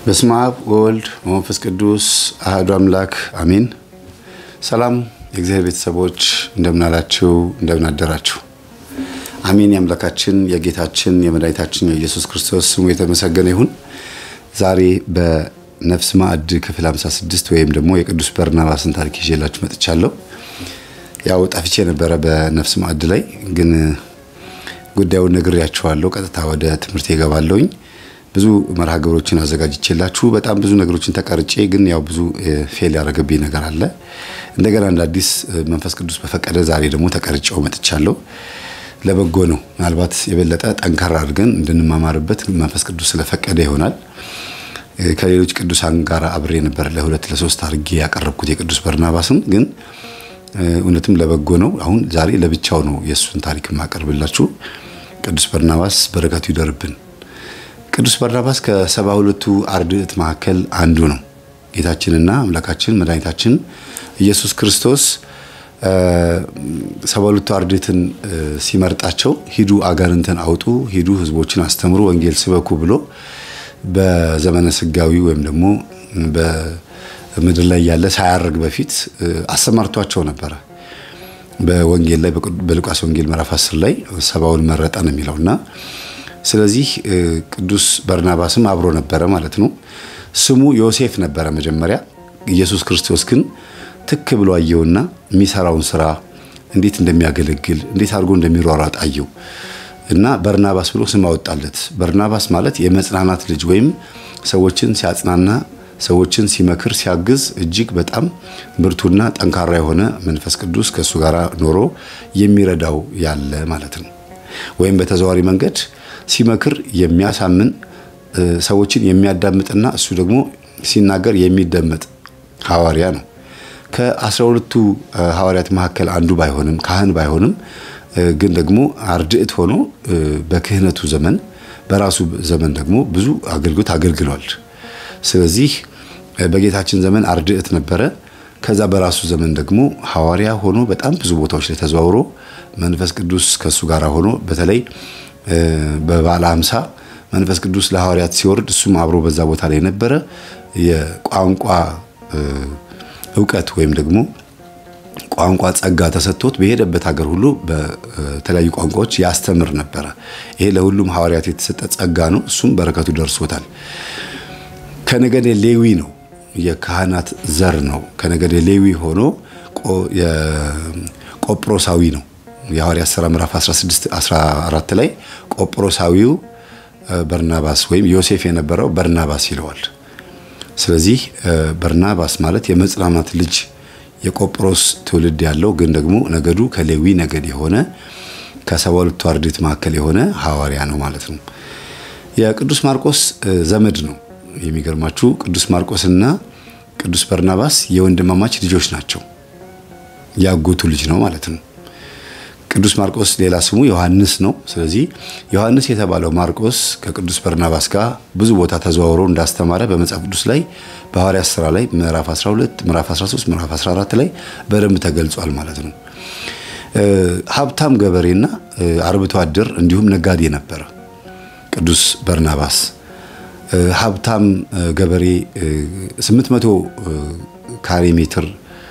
በስመ አብ ወወልድ ወመንፈስ ቅዱስ አህዱ አምላክ አሜን። ሰላም የእግዚአብሔር ቤተሰቦች እንደምናላችሁ እንደምናደራችሁ። አሜን። የአምላካችን የጌታችን የመድኃኒታችን የኢየሱስ ክርስቶስ ስሙ የተመሰገነ ይሁን። ዛሬ በነፍስ ማዕድ ክፍል 56 ወይም ደግሞ የቅዱስ በርናባስን ታሪክ ይዤላችሁ መጥቻለሁ። ያው ጠፍቼ ነበረ በነፍስ ማዕድ ላይ ግን ጉዳዩን ነግሬያችኋለሁ። ቀጥታ ወደ ትምህርት ይገባለሁኝ። ብዙ መርሃ ግብሮችን አዘጋጅቼላችሁ በጣም ብዙ ነገሮችን ተቀርጬ ግን ያው ብዙ ፌል ያደረገብኝ ነገር አለ። እንደገና እንደ አዲስ መንፈስ ቅዱስ በፈቀደ ዛሬ ደግሞ ተቀርጬው መጥቻለሁ። ለበጎ ነው። ምናልባት የበለጠ ጠንከር አድርገን እንድንማማርበት መንፈስ ቅዱስ ስለፈቀደ ይሆናል። ከሌሎች ቅዱሳን ጋር አብሬ ነበር ለሁለት ለሶስት አድርጌ ያቀረብኩት የቅዱስ በርናባስን ግን እውነትም ለበጎ ነው። አሁን ዛሬ ለብቻው ነው የእሱን ታሪክ የማቀርብላችሁ። ቅዱስ በርናባስ በረከቱ ይደርብን። ቅዱስ በርናባስ ከሰባ ሁለቱ አርድእት መካከል አንዱ ነው። ጌታችንና አምላካችን መድኃኒታችን ኢየሱስ ክርስቶስ ሰባ ሁለቱ አርድእትን ሲመርጣቸው ሂዱ አጋንንትን አውጡ፣ ሂዱ ሕዝቦችን አስተምሩ፣ ወንጌል ስበኩ ብሎ በዘመነ ስጋዊ ወይም ደግሞ በምድር ላይ ያለ ሳያርግ በፊት አሰማርቷቸው ነበረ። በወንጌል ላይ በሉቃስ ወንጌል ምዕራፍ 10 ላይ ሰባውን መረጠ ነው የሚለውና ስለዚህ ቅዱስ በርናባስም አብሮ ነበረ ማለት ነው። ስሙ ዮሴፍ ነበረ መጀመሪያ። ኢየሱስ ክርስቶስ ግን ትክ ብሎ አየውና የሚሰራውን ስራ እንዴት እንደሚያገለግል እንዴት አድርጎ እንደሚሯሯጥ አየው እና በርናባስ ብሎ ስም አወጣለት። በርናባስ ማለት የመጽናናት ልጅ ወይም ሰዎችን ሲያጽናና ሰዎችን ሲመክር ሲያግዝ እጅግ በጣም ብርቱና ጠንካራ የሆነ መንፈስ ቅዱስ ከእሱ ጋር ኖሮ የሚረዳው ያለ ማለት ነው። ወይም በተዘዋዋሪ መንገድ ሲመክር የሚያሳምን ሰዎችን የሚያዳምጥና እሱ ደግሞ ሲናገር የሚደመጥ ሐዋርያ ነው። ከአስራ ሁለቱ ሐዋርያት መካከል አንዱ ባይሆንም ካህን ባይሆንም ግን ደግሞ አርድእት ሆኖ በክህነቱ ዘመን በራሱ ዘመን ደግሞ ብዙ አገልግሎት አገልግሏል። ስለዚህ በጌታችን ዘመን አርድእት ነበረ። ከዛ በራሱ ዘመን ደግሞ ሐዋርያ ሆኖ በጣም ብዙ ቦታዎች ላይ ተዘዋውሮ መንፈስ ቅዱስ ከእሱ ጋር ሆኖ በተለይ በበዓለ ሃምሳ መንፈስ ቅዱስ ለሐዋርያት ሲወርድ እሱም አብሮ በዛ ቦታ ላይ ነበረ። የቋንቋ እውቀት ወይም ደግሞ ቋንቋ ጸጋ ተሰጥቶት በሄደበት ሀገር ሁሉ በተለያዩ ቋንቋዎች ያስተምር ነበረ። ይሄ ለሁሉም ሐዋርያት የተሰጠ ጸጋ ነው። እሱም በረከቱ ደርሶታል። ከነገደ ሌዊ ነው፣ የካህናት ዘር ነው። ከነገደ ሌዊ ሆኖ ቆጵሮሳዊ ነው። የሐዋርያት ሥራ ምዕራፍ 16 14 ላይ ቆጵሮሳዊው በርናባስ ወይም ዮሴፍ የነበረው በርናባስ ይለዋል። ስለዚህ በርናባስ ማለት የመጽናናት ልጅ የቆጵሮስ ትውልድ ያለው ግን ደግሞ ነገዱ ከሌዊ ነገድ የሆነ ከሰባ ሁለቱ አርድእት መካከል የሆነ ሐዋርያ ነው ማለት ነው። የቅዱስ ማርቆስ ዘመድ ነው። የሚገርማችሁ ቅዱስ ማርቆስና ቅዱስ በርናባስ የወንድማማች ልጆች ናቸው። ያጎቱ ልጅ ነው ማለት ነው። ቅዱስ ማርቆስ ሌላ ስሙ ዮሐንስ ነው። ስለዚህ ዮሐንስ የተባለው ማርቆስ ከቅዱስ በርናባስ ጋር ብዙ ቦታ ተዘዋውሮ እንዳስተማረ በመጽሐፍ ቅዱስ ላይ በሐዋርያት ሥራ ላይ ምዕራፍ 12፣ ምዕራፍ 13፣ ምዕራፍ 14 ላይ በደንብ ተገልጿል ማለት ነው። ሀብታም ገበሬና አርብቶ አደር እንዲሁም ነጋዴ ነበረ ቅዱስ በርናባስ። ሀብታም ገበሬ 800 ካሬ ሜትር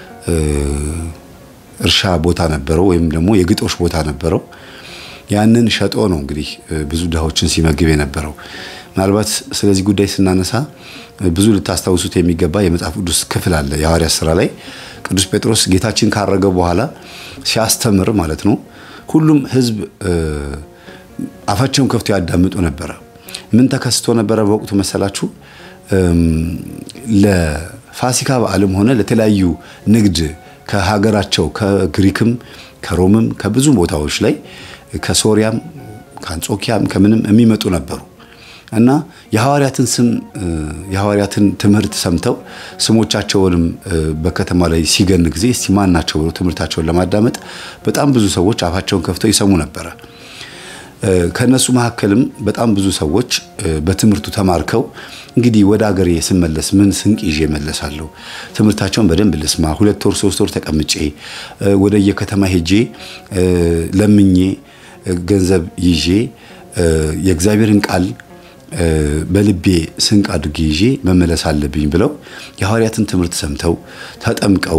እርሻ ቦታ ነበረው ወይም ደግሞ የግጦሽ ቦታ ነበረው። ያንን ሸጦ ነው እንግዲህ ብዙ ድሃዎችን ሲመግብ የነበረው። ምናልባት ስለዚህ ጉዳይ ስናነሳ ብዙ ልታስታውሱት የሚገባ የመጽሐፍ ቅዱስ ክፍል አለ። የሐዋርያት ሥራ ላይ ቅዱስ ጴጥሮስ ጌታችን ካረገ በኋላ ሲያስተምር ማለት ነው ሁሉም ሕዝብ አፋቸውን ከፍቶ ያዳምጡ ነበረ። ምን ተከስቶ ነበረ በወቅቱ መሰላችሁ? ለፋሲካ በዓልም ሆነ ለተለያዩ ንግድ ከሀገራቸው ከግሪክም ከሮምም ከብዙ ቦታዎች ላይ ከሶሪያም ከአንጾኪያም ከምንም የሚመጡ ነበሩ እና የሐዋርያትን ስም የሐዋርያትን ትምህርት ሰምተው ስሞቻቸውንም በከተማ ላይ ሲገን ጊዜ እስቲ ማን ናቸው ብሎ ትምህርታቸውን ለማዳመጥ በጣም ብዙ ሰዎች አፋቸውን ከፍተው ይሰሙ ነበረ። ከነሱ መካከልም በጣም ብዙ ሰዎች በትምህርቱ ተማርከው እንግዲህ ወደ ሀገሬ ስመለስ ምን ስንቅ ይዤ መለሳለሁ፣ ትምህርታቸውን በደንብ ልስማ፣ ሁለት ወር ሶስት ወር ተቀምጬ ወደ የከተማ ሄጄ ለምኜ ገንዘብ ይዤ የእግዚአብሔርን ቃል በልቤ ስንቅ አድርጌ ይዤ መመለስ አለብኝ ብለው የሐዋርያትን ትምህርት ሰምተው ተጠምቀው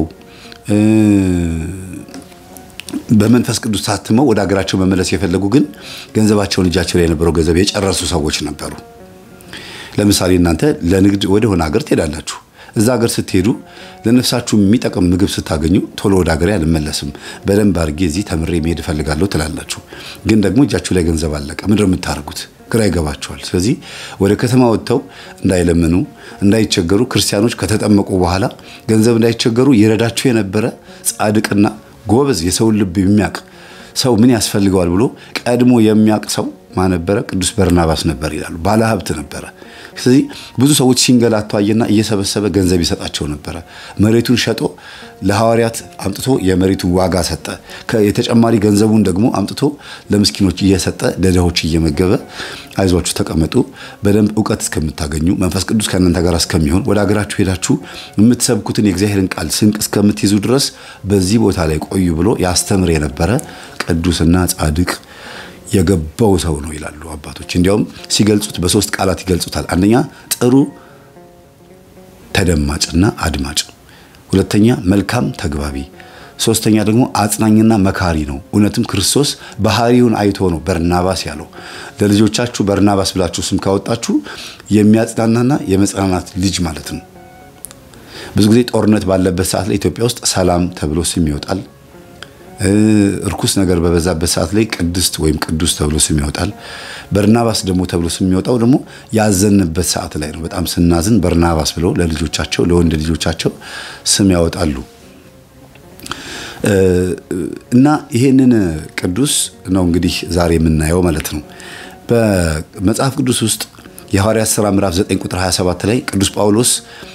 በመንፈስ ቅዱስ ታትመው ወደ ሀገራቸው መመለስ የፈለጉ ግን ገንዘባቸውን እጃቸው ላይ የነበረው ገንዘብ የጨረሱ ሰዎች ነበሩ። ለምሳሌ እናንተ ለንግድ ወደ ሆነ ሀገር ትሄዳላችሁ። እዛ ሀገር ስትሄዱ ለነፍሳችሁ የሚጠቅም ምግብ ስታገኙ ቶሎ ወደ ሀገሬ አልመለስም፣ በደንብ አድርጌ እዚህ ተምሬ መሄድ እፈልጋለሁ ትላላችሁ። ግን ደግሞ እጃችሁ ላይ ገንዘብ አለቀ። ምንድን ነው የምታደርጉት? ግራ ይገባቸዋል። ስለዚህ ወደ ከተማ ወጥተው እንዳይለምኑ እንዳይቸገሩ፣ ክርስቲያኖች ከተጠመቁ በኋላ ገንዘብ እንዳይቸገሩ ይረዳቸው የነበረ ጻድቅና ጎበዝ የሰውን ልብ የሚያውቅ ሰው ምን ያስፈልገዋል ብሎ ቀድሞ የሚያውቅ ሰው ማን ነበረ? ቅዱስ በርናባስ ነበር ይላሉ። ባለሀብት ነበረ። ስለዚህ ብዙ ሰዎች ሲንገላቱ አየና እየሰበሰበ ገንዘብ ይሰጣቸው ነበረ። መሬቱን ሸጦ ለሐዋርያት አምጥቶ የመሬቱን ዋጋ ሰጠ። የተጨማሪ ገንዘቡን ደግሞ አምጥቶ ለምስኪኖች እየሰጠ ለድሆች እየመገበ አይዟችሁ ተቀመጡ፣ በደንብ እውቀት እስከምታገኙ መንፈስ ቅዱስ ከእናንተ ጋር እስከሚሆን ወደ ሀገራችሁ ሄዳችሁ የምትሰብኩትን የእግዚአብሔርን ቃል ስንቅ እስከምትይዙ ድረስ በዚህ ቦታ ላይ ቆዩ ብሎ ያስተምር የነበረ ቅዱስና ጻድቅ የገባው ሰው ነው ይላሉ አባቶች። እንዲያውም ሲገልጹት በሶስት ቃላት ይገልጹታል። አንደኛ ጥሩ ተደማጭና አድማጭ፣ ሁለተኛ መልካም ተግባቢ፣ ሶስተኛ ደግሞ አጽናኝና መካሪ ነው። እውነትም ክርስቶስ ባህሪውን አይቶ ነው በርናባስ ያለው። ለልጆቻችሁ በርናባስ ብላችሁ ስም ካወጣችሁ የሚያጽናናና የመጽናናት ልጅ ማለት ነው። ብዙ ጊዜ ጦርነት ባለበት ሰዓት ላይ ኢትዮጵያ ውስጥ ሰላም ተብሎ ስም ይወጣል። እርኩስ ነገር በበዛበት ሰዓት ላይ ቅድስት ወይም ቅዱስ ተብሎ ስም ይወጣል። በርናባስ ደግሞ ተብሎ ስም የሚወጣው ደግሞ ያዘንበት ሰዓት ላይ ነው። በጣም ስናዝን በርናባስ ብለው ለልጆቻቸው ለወንድ ልጆቻቸው ስም ያወጣሉ። እና ይሄንን ቅዱስ ነው እንግዲህ ዛሬ የምናየው ማለት ነው። በመጽሐፍ ቅዱስ ውስጥ የሐዋርያት ሥራ ምዕራፍ 9 ቁጥር 27 ላይ ቅዱስ ጳውሎስ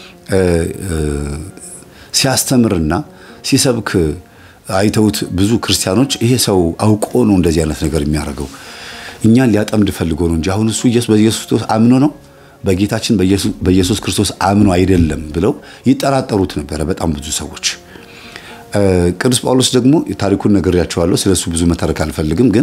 ሲያስተምርና ሲሰብክ አይተውት ብዙ ክርስቲያኖች ይሄ ሰው አውቆ ነው እንደዚህ አይነት ነገር የሚያደርገው እኛን ሊያጠምድ ፈልጎ ነው እንጂ አሁን እሱ በኢየሱስ ክርስቶስ አምኖ ነው በጌታችን በኢየሱስ ክርስቶስ አምኖ አይደለም ብለው ይጠራጠሩት ነበረ በጣም ብዙ ሰዎች። ቅዱስ ጳውሎስ ደግሞ ታሪኩን ነግሬያቸዋለሁ። ስለሱ ብዙ መተረክ አልፈልግም። ግን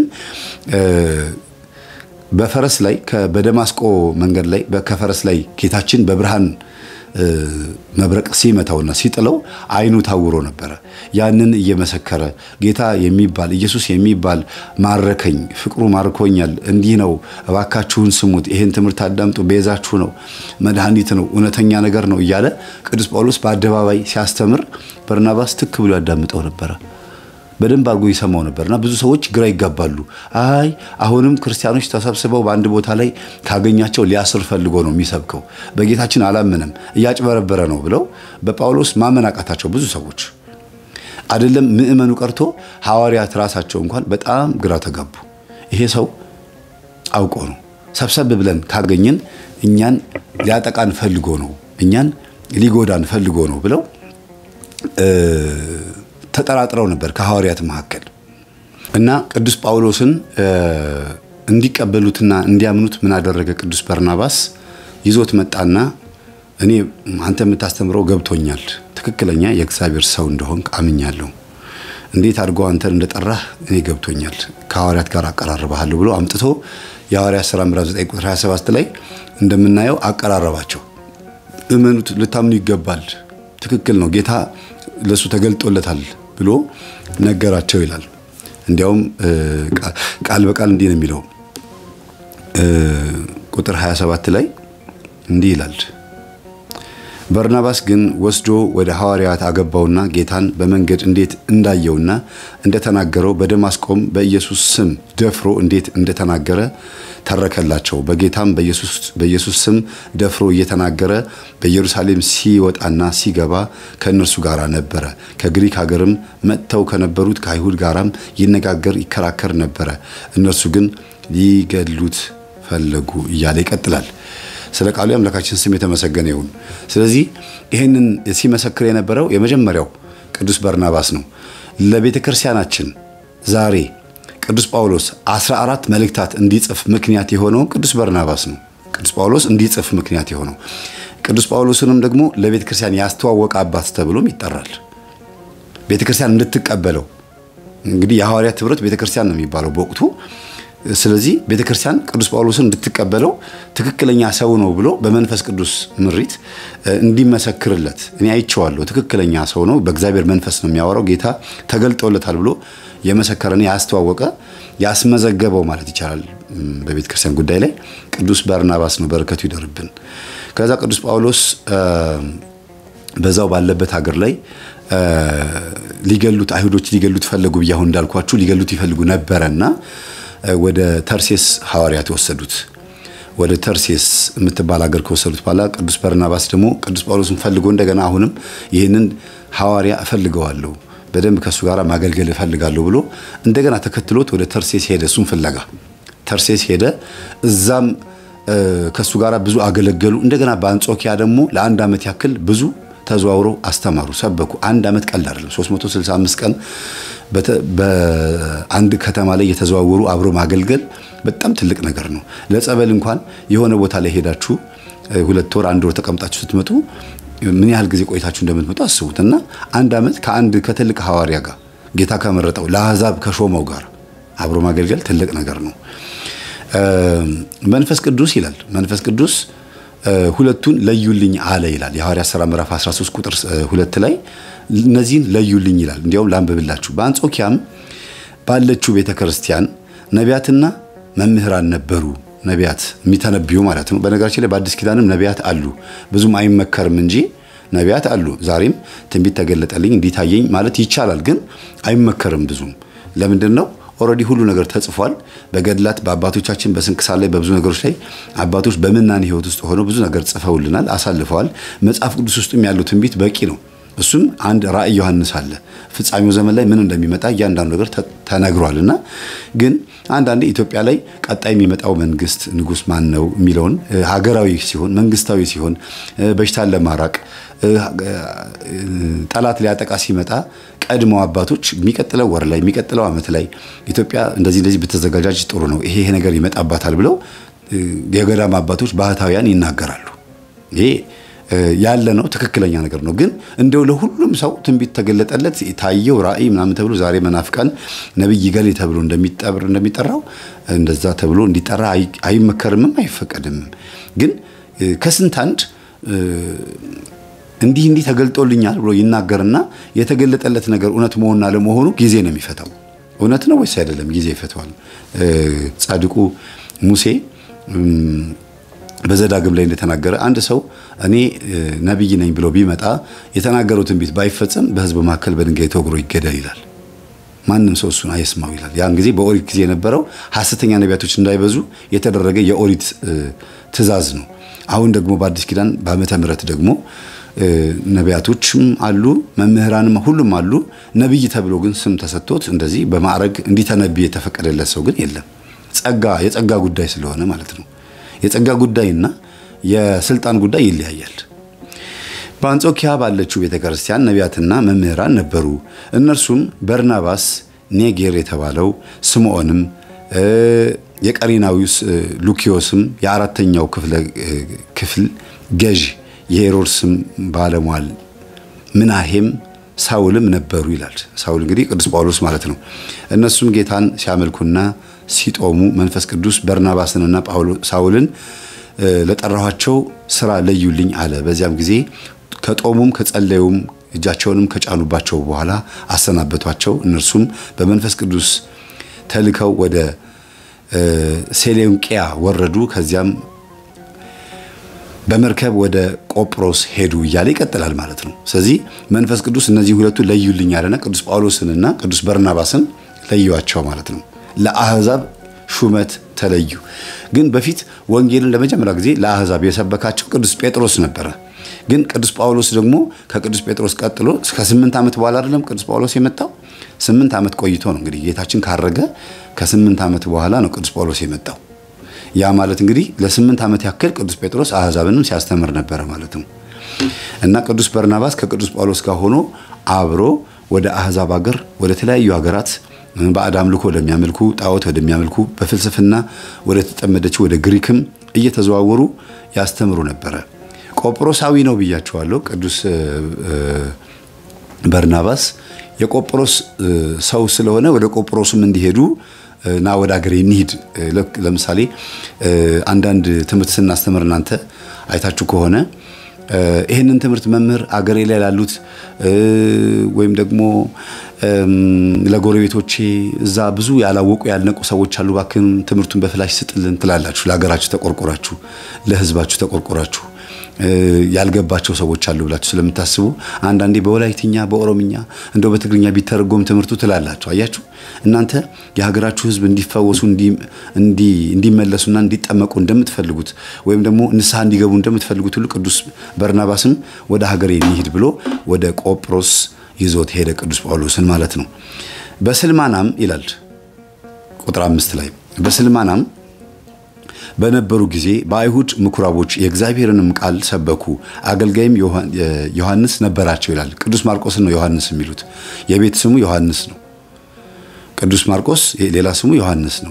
በፈረስ ላይ በደማስቆ መንገድ ላይ ከፈረስ ላይ ጌታችን በብርሃን መብረቅ ሲመታውና ሲጥለው ዓይኑ ታውሮ ነበረ። ያንን እየመሰከረ ጌታ የሚባል ኢየሱስ የሚባል ማረከኝ፣ ፍቅሩ ማርኮኛል፣ እንዲህ ነው፣ እባካችሁን ስሙት፣ ይሄን ትምህርት አዳምጡ፣ ቤዛችሁ ነው፣ መድኃኒት ነው፣ እውነተኛ ነገር ነው እያለ ቅዱስ ጳውሎስ በአደባባይ ሲያስተምር በርናባስ ትክ ብሎ ያዳምጠው ነበረ። በደንብ አድርጎ ይሰማው ነበርና ብዙ ሰዎች ግራ ይጋባሉ። አይ አሁንም ክርስቲያኖች ተሰብስበው በአንድ ቦታ ላይ ካገኛቸው ሊያስር ፈልጎ ነው የሚሰብከው፣ በጌታችን አላምንም እያጭበረበረ ነው ብለው በጳውሎስ ማመን አቃታቸው ብዙ ሰዎች። አይደለም ምዕመኑ ቀርቶ ሐዋርያት ራሳቸው እንኳን በጣም ግራ ተጋቡ። ይሄ ሰው አውቆ ነው ሰብሰብ ብለን ካገኘን እኛን ሊያጠቃን ፈልጎ ነው፣ እኛን ሊጎዳን ፈልጎ ነው ብለው ተጠራጥረው ነበር ከሐዋርያት መካከል እና ቅዱስ ጳውሎስን እንዲቀበሉትና እንዲያምኑት ምን አደረገ? ቅዱስ በርናባስ ይዞት መጣና እኔ አንተ የምታስተምረው ገብቶኛል፣ ትክክለኛ የእግዚአብሔር ሰው እንደሆንክ አምኛለሁ። እንዴት አድርጎ አንተን እንደጠራህ እኔ ገብቶኛል፣ ከሐዋርያት ጋር አቀራርባለሁ ብሎ አምጥቶ የሐዋርያት ሥራ ምዕራፍ 9 ቁጥር 27 ላይ እንደምናየው አቀራረባቸው። እመኑት፣ ልታምኑ ይገባል፣ ትክክል ነው፣ ጌታ ለሱ ተገልጦለታል ብሎ ነገራቸው ይላል። እንዲያውም ቃል በቃል እንዲህ ነው የሚለው ቁጥር 27 ላይ እንዲህ ይላል። በርናባስ ግን ወስዶ ወደ ሐዋርያት አገባውና ጌታን በመንገድ እንዴት እንዳየውና እንደተናገረው በደማስቆም በኢየሱስ ስም ደፍሮ እንዴት እንደተናገረ ተረከላቸው። በጌታም በኢየሱስ ስም ደፍሮ እየተናገረ በኢየሩሳሌም ሲወጣና ሲገባ ከእነርሱ ጋር ነበረ። ከግሪክ ሀገርም መጥተው ከነበሩት ከአይሁድ ጋራም ይነጋገር ይከራከር ነበረ። እነርሱ ግን ሊገድሉት ፈለጉ እያለ ይቀጥላል። ስለ ቃሉ የአምላካችን ስም የተመሰገነ ይሁን። ስለዚህ ይህንን ሲመሰክር የነበረው የመጀመሪያው ቅዱስ በርናባስ ነው። ለቤተ ክርስቲያናችን ዛሬ ቅዱስ ጳውሎስ 14 መልእክታት እንዲጽፍ ምክንያት የሆነው ቅዱስ በርናባስ ነው። ቅዱስ ጳውሎስ እንዲጽፍ ምክንያት የሆነው ቅዱስ ጳውሎስንም ደግሞ ለቤተ ክርስቲያን ያስተዋወቀ አባት ተብሎም ይጠራል። ቤተ ክርስቲያን እንድትቀበለው እንግዲህ የሐዋርያት ኅብረት ቤተ ክርስቲያን ነው የሚባለው በወቅቱ ስለዚህ ቤተ ክርስቲያን ቅዱስ ጳውሎስን እንድትቀበለው ትክክለኛ ሰው ነው ብሎ በመንፈስ ቅዱስ ምሪት እንዲመሰክርለት እኔ አይቼዋለሁ፣ ትክክለኛ ሰው ነው፣ በእግዚአብሔር መንፈስ ነው የሚያወራው፣ ጌታ ተገልጦለታል ብሎ የመሰከረን ያስተዋወቀ ያስመዘገበው ማለት ይቻላል በቤተ ክርስቲያን ጉዳይ ላይ ቅዱስ በርናባስ ነው። በረከቱ ይደርብን። ከዛ ቅዱስ ጳውሎስ በዛው ባለበት ሀገር ላይ ሊገሉት አይሁዶች ሊገሉት ፈለጉ ብዬ አሁን እንዳልኳችሁ ሊገሉት ይፈልጉ ነበረና ወደ ተርሴስ ሐዋርያት የወሰዱት ወደ ተርሴስ የምትባል ሀገር ከወሰዱት በኋላ ቅዱስ በርናባስ ደግሞ ቅዱስ ጳውሎስን ፈልጎ እንደገና አሁንም ይህንን ሐዋርያ እፈልገዋለሁ በደንብ ከእሱ ጋር ማገልገል እፈልጋለሁ ብሎ እንደገና ተከትሎት ወደ ተርሴስ ሄደ። እሱን ፍለጋ ተርሴስ ሄደ። እዛም ከእሱ ጋር ብዙ አገለገሉ። እንደገና በአንጾኪያ ደግሞ ለአንድ ዓመት ያክል ብዙ ተዘዋውረው አስተማሩ፣ ሰበኩ። አንድ ዓመት ቀልድ አይደለም። 365 ቀን በአንድ ከተማ ላይ የተዘዋወሩ አብሮ ማገልገል በጣም ትልቅ ነገር ነው። ለጸበል እንኳን የሆነ ቦታ ላይ ሄዳችሁ ሁለት ወር አንድ ወር ተቀምጣችሁ ስትመጡ ምን ያህል ጊዜ ቆይታችሁ እንደምትመጡ አስቡት። እና አንድ ዓመት ከአንድ ከትልቅ ሐዋርያ ጋር ጌታ ከመረጠው ለአሕዛብ ከሾመው ጋር አብሮ ማገልገል ትልቅ ነገር ነው። መንፈስ ቅዱስ ይላል መንፈስ ቅዱስ ሁለቱን ለዩልኝ አለ ይላል። የሐዋርያት ሥራ ምዕራፍ 13 ቁጥር ሁለት ላይ እነዚህን ለዩልኝ ይላል። እንዲያውም ላንብብላችሁ። በአንጾኪያም ባለችው ቤተ ክርስቲያን ነቢያትና መምህራን ነበሩ። ነቢያት የሚተነብዩ ማለት ነው። በነገራችን ላይ በአዲስ ኪዳንም ነቢያት አሉ። ብዙም አይመከርም እንጂ ነቢያት አሉ። ዛሬም ትንቢት ተገለጠልኝ እንዲታየኝ ማለት ይቻላል፣ ግን አይመከርም ብዙም። ለምንድን ነው? ኦልሬዲ ሁሉ ነገር ተጽፏል። በገድላት በአባቶቻችን በስንክሳር ላይ በብዙ ነገሮች ላይ አባቶች በምናኔ ሕይወት ውስጥ ሆነው ብዙ ነገር ጽፈውልናል፣ አሳልፈዋል። መጽሐፍ ቅዱስ ውስጥም ያለው ትንቢት በቂ ነው። እሱም አንድ ራእይ ዮሐንስ አለ። ፍጻሜው ዘመን ላይ ምን እንደሚመጣ እያንዳንዱ ነገር ተነግሯል። እና ግን አንዳንዴ ኢትዮጵያ ላይ ቀጣይ የሚመጣው መንግስት ንጉስ ማን ነው የሚለውን ሀገራዊ ሲሆን መንግስታዊ ሲሆን በሽታን ለማራቅ ጠላት ሊያጠቃ ሲመጣ ቀድመው አባቶች የሚቀጥለው ወር ላይ የሚቀጥለው ዓመት ላይ ኢትዮጵያ እንደዚህ እንደዚህ ብትዘጋጃጅ ጥሩ ነው፣ ይሄ ይሄ ነገር ይመጣባታል ብለው የገዳም አባቶች ባህታውያን ይናገራሉ። ይሄ ያለ ነው፣ ትክክለኛ ነገር ነው። ግን እንደው ለሁሉም ሰው ትንቢት ተገለጠለት ታየው ራእይ ምናምን ተብሎ ዛሬ መናፍቃን ነቢይ ገሌ ተብሎ እንደሚጠራው እንደዛ ተብሎ እንዲጠራ አይመከርምም አይፈቀድምም። ግን ከስንት አንድ እንዲህ እንዲህ ተገልጦልኛል ብሎ ይናገርና የተገለጠለት ነገር እውነት መሆንና ለመሆኑ ጊዜ ነው የሚፈታው። እውነት ነው ወይስ አይደለም? ጊዜ ይፈተዋል። ጻድቁ ሙሴ በዘዳግም ላይ እንደተናገረ አንድ ሰው እኔ ነቢይ ነኝ ብሎ ቢመጣ የተናገረው ትንቢት ባይፈጸም በሕዝብ መካከል በድንጋይ ተወግሮ ይገደል ይላል። ማንም ሰው እሱን አይስማው ይላል። ያን ጊዜ በኦሪት ጊዜ የነበረው ሐሰተኛ ነቢያቶች እንዳይበዙ የተደረገ የኦሪት ትእዛዝ ነው። አሁን ደግሞ በአዲስ ኪዳን በዓመተ ምሕረት ደግሞ ነቢያቶችም አሉ፣ መምህራንም ሁሉም አሉ። ነቢይ ተብሎ ግን ስም ተሰጥቶት እንደዚህ በማዕረግ እንዲተነብይ የተፈቀደለት ሰው ግን የለም። ጸጋ የጸጋ ጉዳይ ስለሆነ ማለት ነው። የጸጋ ጉዳይና የስልጣን ጉዳይ ይለያያል። በአንጾኪያ ባለችው ቤተ ክርስቲያን ነቢያትና መምህራን ነበሩ። እነርሱም በርናባስ፣ ኔጌር የተባለው ስምዖንም፣ የቀሬናዊው ሉኪዮስም፣ የአራተኛው ክፍል ገዥ የሄሮድስም ባለሟል ምናሄም ሳውልም ነበሩ ይላል። ሳውል እንግዲህ ቅዱስ ጳውሎስ ማለት ነው። እነሱም ጌታን ሲያመልኩና ሲጦሙ መንፈስ ቅዱስ በርናባስንና ሳውልን ለጠራኋቸው ስራ ለዩልኝ አለ። በዚያም ጊዜ ከጦሙም ከጸለዩም እጃቸውንም ከጫኑባቸው በኋላ አሰናበቷቸው። እነርሱም በመንፈስ ቅዱስ ተልከው ወደ ሴሌንቅያ ወረዱ። ከዚያም በመርከብ ወደ ቆጵሮስ ሄዱ እያለ ይቀጥላል ማለት ነው። ስለዚህ መንፈስ ቅዱስ እነዚህ ሁለቱ ለዩልኝ ያለና ቅዱስ ጳውሎስንና ቅዱስ በርናባስን ለዩዋቸው ማለት ነው። ለአሕዛብ ሹመት ተለዩ። ግን በፊት ወንጌልን ለመጀመሪያ ጊዜ ለአሕዛብ የሰበካቸው ቅዱስ ጴጥሮስ ነበረ። ግን ቅዱስ ጳውሎስ ደግሞ ከቅዱስ ጴጥሮስ ቀጥሎ ከስምንት ዓመት በኋላ አይደለም ቅዱስ ጳውሎስ የመጣው ስምንት ዓመት ቆይቶ ነው እንግዲህ ጌታችን ካረገ ከስምንት ዓመት በኋላ ነው ቅዱስ ጳውሎስ የመጣው። ያ ማለት እንግዲህ ለስምንት ዓመት ያክል ቅዱስ ጴጥሮስ አሕዛብንም ሲያስተምር ነበረ ማለት ነው። እና ቅዱስ በርናባስ ከቅዱስ ጳውሎስ ጋር ሆኖ አብሮ ወደ አሕዛብ ሀገር ወደ ተለያዩ ሀገራት ባዕድ አምልኮ ወደሚያመልኩ ጣዖት ወደሚያመልኩ በፍልስፍና ወደ ተጠመደችው ወደ ግሪክም እየተዘዋወሩ ያስተምሩ ነበረ። ቆጵሮሳዊ ነው ብያቸዋለሁ። ቅዱስ በርናባስ የቆጵሮስ ሰው ስለሆነ ወደ ቆጵሮስም እንዲሄዱ ና ወደ ሀገሬ እንሂድ። ለምሳሌ አንዳንድ ትምህርት ስናስተምር እናንተ አይታችሁ ከሆነ ይህንን ትምህርት መምህር አገሬ ላይ ላሉት ወይም ደግሞ ለጎረቤቶቼ እዛ ብዙ ያላወቁ ያልነቁ ሰዎች አሉ፣ እባክህን ትምህርቱን በፍላሽ ስጥልን ትላላችሁ። ለሀገራችሁ ተቆርቆራችሁ፣ ለሕዝባችሁ ተቆርቆራችሁ ያልገባቸው ሰዎች አሉ ብላችሁ ስለምታስቡ አንዳንዴ በወላይትኛ በኦሮምኛ እንደው በትግርኛ ቢተረጎም ትምህርቱ ትላላችሁ። አያችሁ እናንተ የሀገራችሁ ሕዝብ እንዲፈወሱ እንዲመለሱና እንዲጠመቁ እንደምትፈልጉት ወይም ደግሞ ንስሐ እንዲገቡ እንደምትፈልጉት ሁሉ ቅዱስ በርናባስም ወደ ሀገሬ እንሂድ ብሎ ወደ ቆጵሮስ ይዞት ሄደ፣ ቅዱስ ጳውሎስን ማለት ነው። በስልማናም ይላል ቁጥር አምስት ላይ በስልማናም በነበሩ ጊዜ በአይሁድ ምኩራቦች የእግዚአብሔርንም ቃል ሰበኩ። አገልጋይም ዮሐንስ ነበራቸው ይላል። ቅዱስ ማርቆስን ነው ዮሐንስ የሚሉት። የቤት ስሙ ዮሐንስ ነው። ቅዱስ ማርቆስ ሌላ ስሙ ዮሐንስ ነው።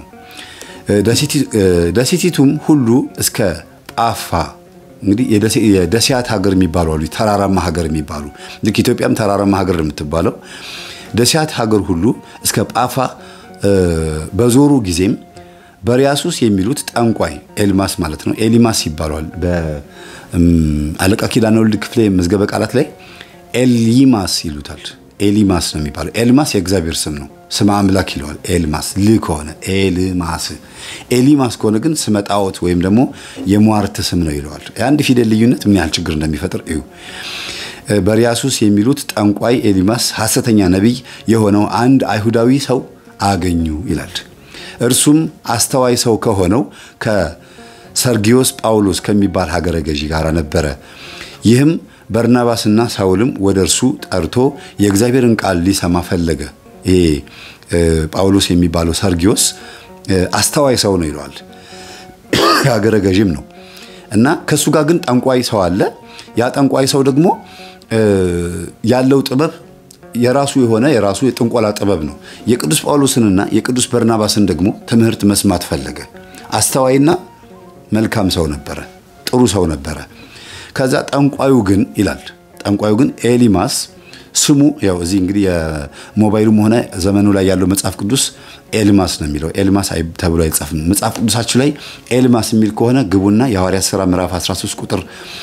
ደሴቲቱም ሁሉ እስከ ጳፋ እንግዲህ የደሴያት ሀገር የሚባሉ አሉ፣ ተራራማ ሀገር የሚባሉ ልክ ኢትዮጵያም ተራራማ ሀገር የምትባለው ደሴያት ሀገር ሁሉ እስከ ጳፋ በዞሩ ጊዜም በሪያሱስ የሚሉት ጠንቋይ ኤልማስ ማለት ነው። ኤሊማስ ይባሏል። በአለቃ ኪዳነ ወልድ ክፍሌ መዝገበ ቃላት ላይ ኤሊማስ ይሉታል። ኤሊማስ ነው የሚባለው። ኤልማስ የእግዚአብሔር ስም ነው። ስመ አምላክ ይለዋል። ኤልማስ ል ከሆነ ኤልማስ፣ ኤሊማስ ከሆነ ግን ስመ ጣዖት ወይም ደግሞ የሟርት ስም ነው ይለዋል። የአንድ ፊደል ልዩነት ምን ያህል ችግር እንደሚፈጥር እዩ። በሪያሱስ የሚሉት ጠንቋይ ኤሊማስ ሐሰተኛ ነቢይ የሆነው አንድ አይሁዳዊ ሰው አገኙ ይላል። እርሱም አስተዋይ ሰው ከሆነው ከሰርጊዮስ ጳውሎስ ከሚባል ሀገረ ገዢ ጋር ነበረ። ይህም በርናባስና ሳውልም ወደ እርሱ ጠርቶ የእግዚአብሔርን ቃል ሊሰማ ፈለገ። ይሄ ጳውሎስ የሚባለው ሰርጊዮስ አስተዋይ ሰው ነው ይለዋል። ሀገረ ገዢም ነው እና ከእሱ ጋር ግን ጠንቋይ ሰው አለ። ያ ጠንቋይ ሰው ደግሞ ያለው ጥበብ የራሱ የሆነ የራሱ የጥንቆላ ጥበብ ነው። የቅዱስ ጳውሎስንና የቅዱስ በርናባስን ደግሞ ትምህርት መስማት ፈለገ። አስተዋይና መልካም ሰው ነበረ፣ ጥሩ ሰው ነበረ። ከዛ ጠንቋዩ ግን ይላል ጠንቋዩ ግን ኤሊማስ ስሙ ያው እዚህ እንግዲህ የሞባይሉም ሆነ ዘመኑ ላይ ያለው መጽሐፍ ቅዱስ ኤልማስ ነው የሚለው። ኤልማስ ተብሎ አይጻፍም። መጽሐፍ ቅዱሳችሁ ላይ ኤልማስ የሚል ከሆነ ግቡና የሐዋርያት ሥራ ምዕራፍ 13 ቁጥር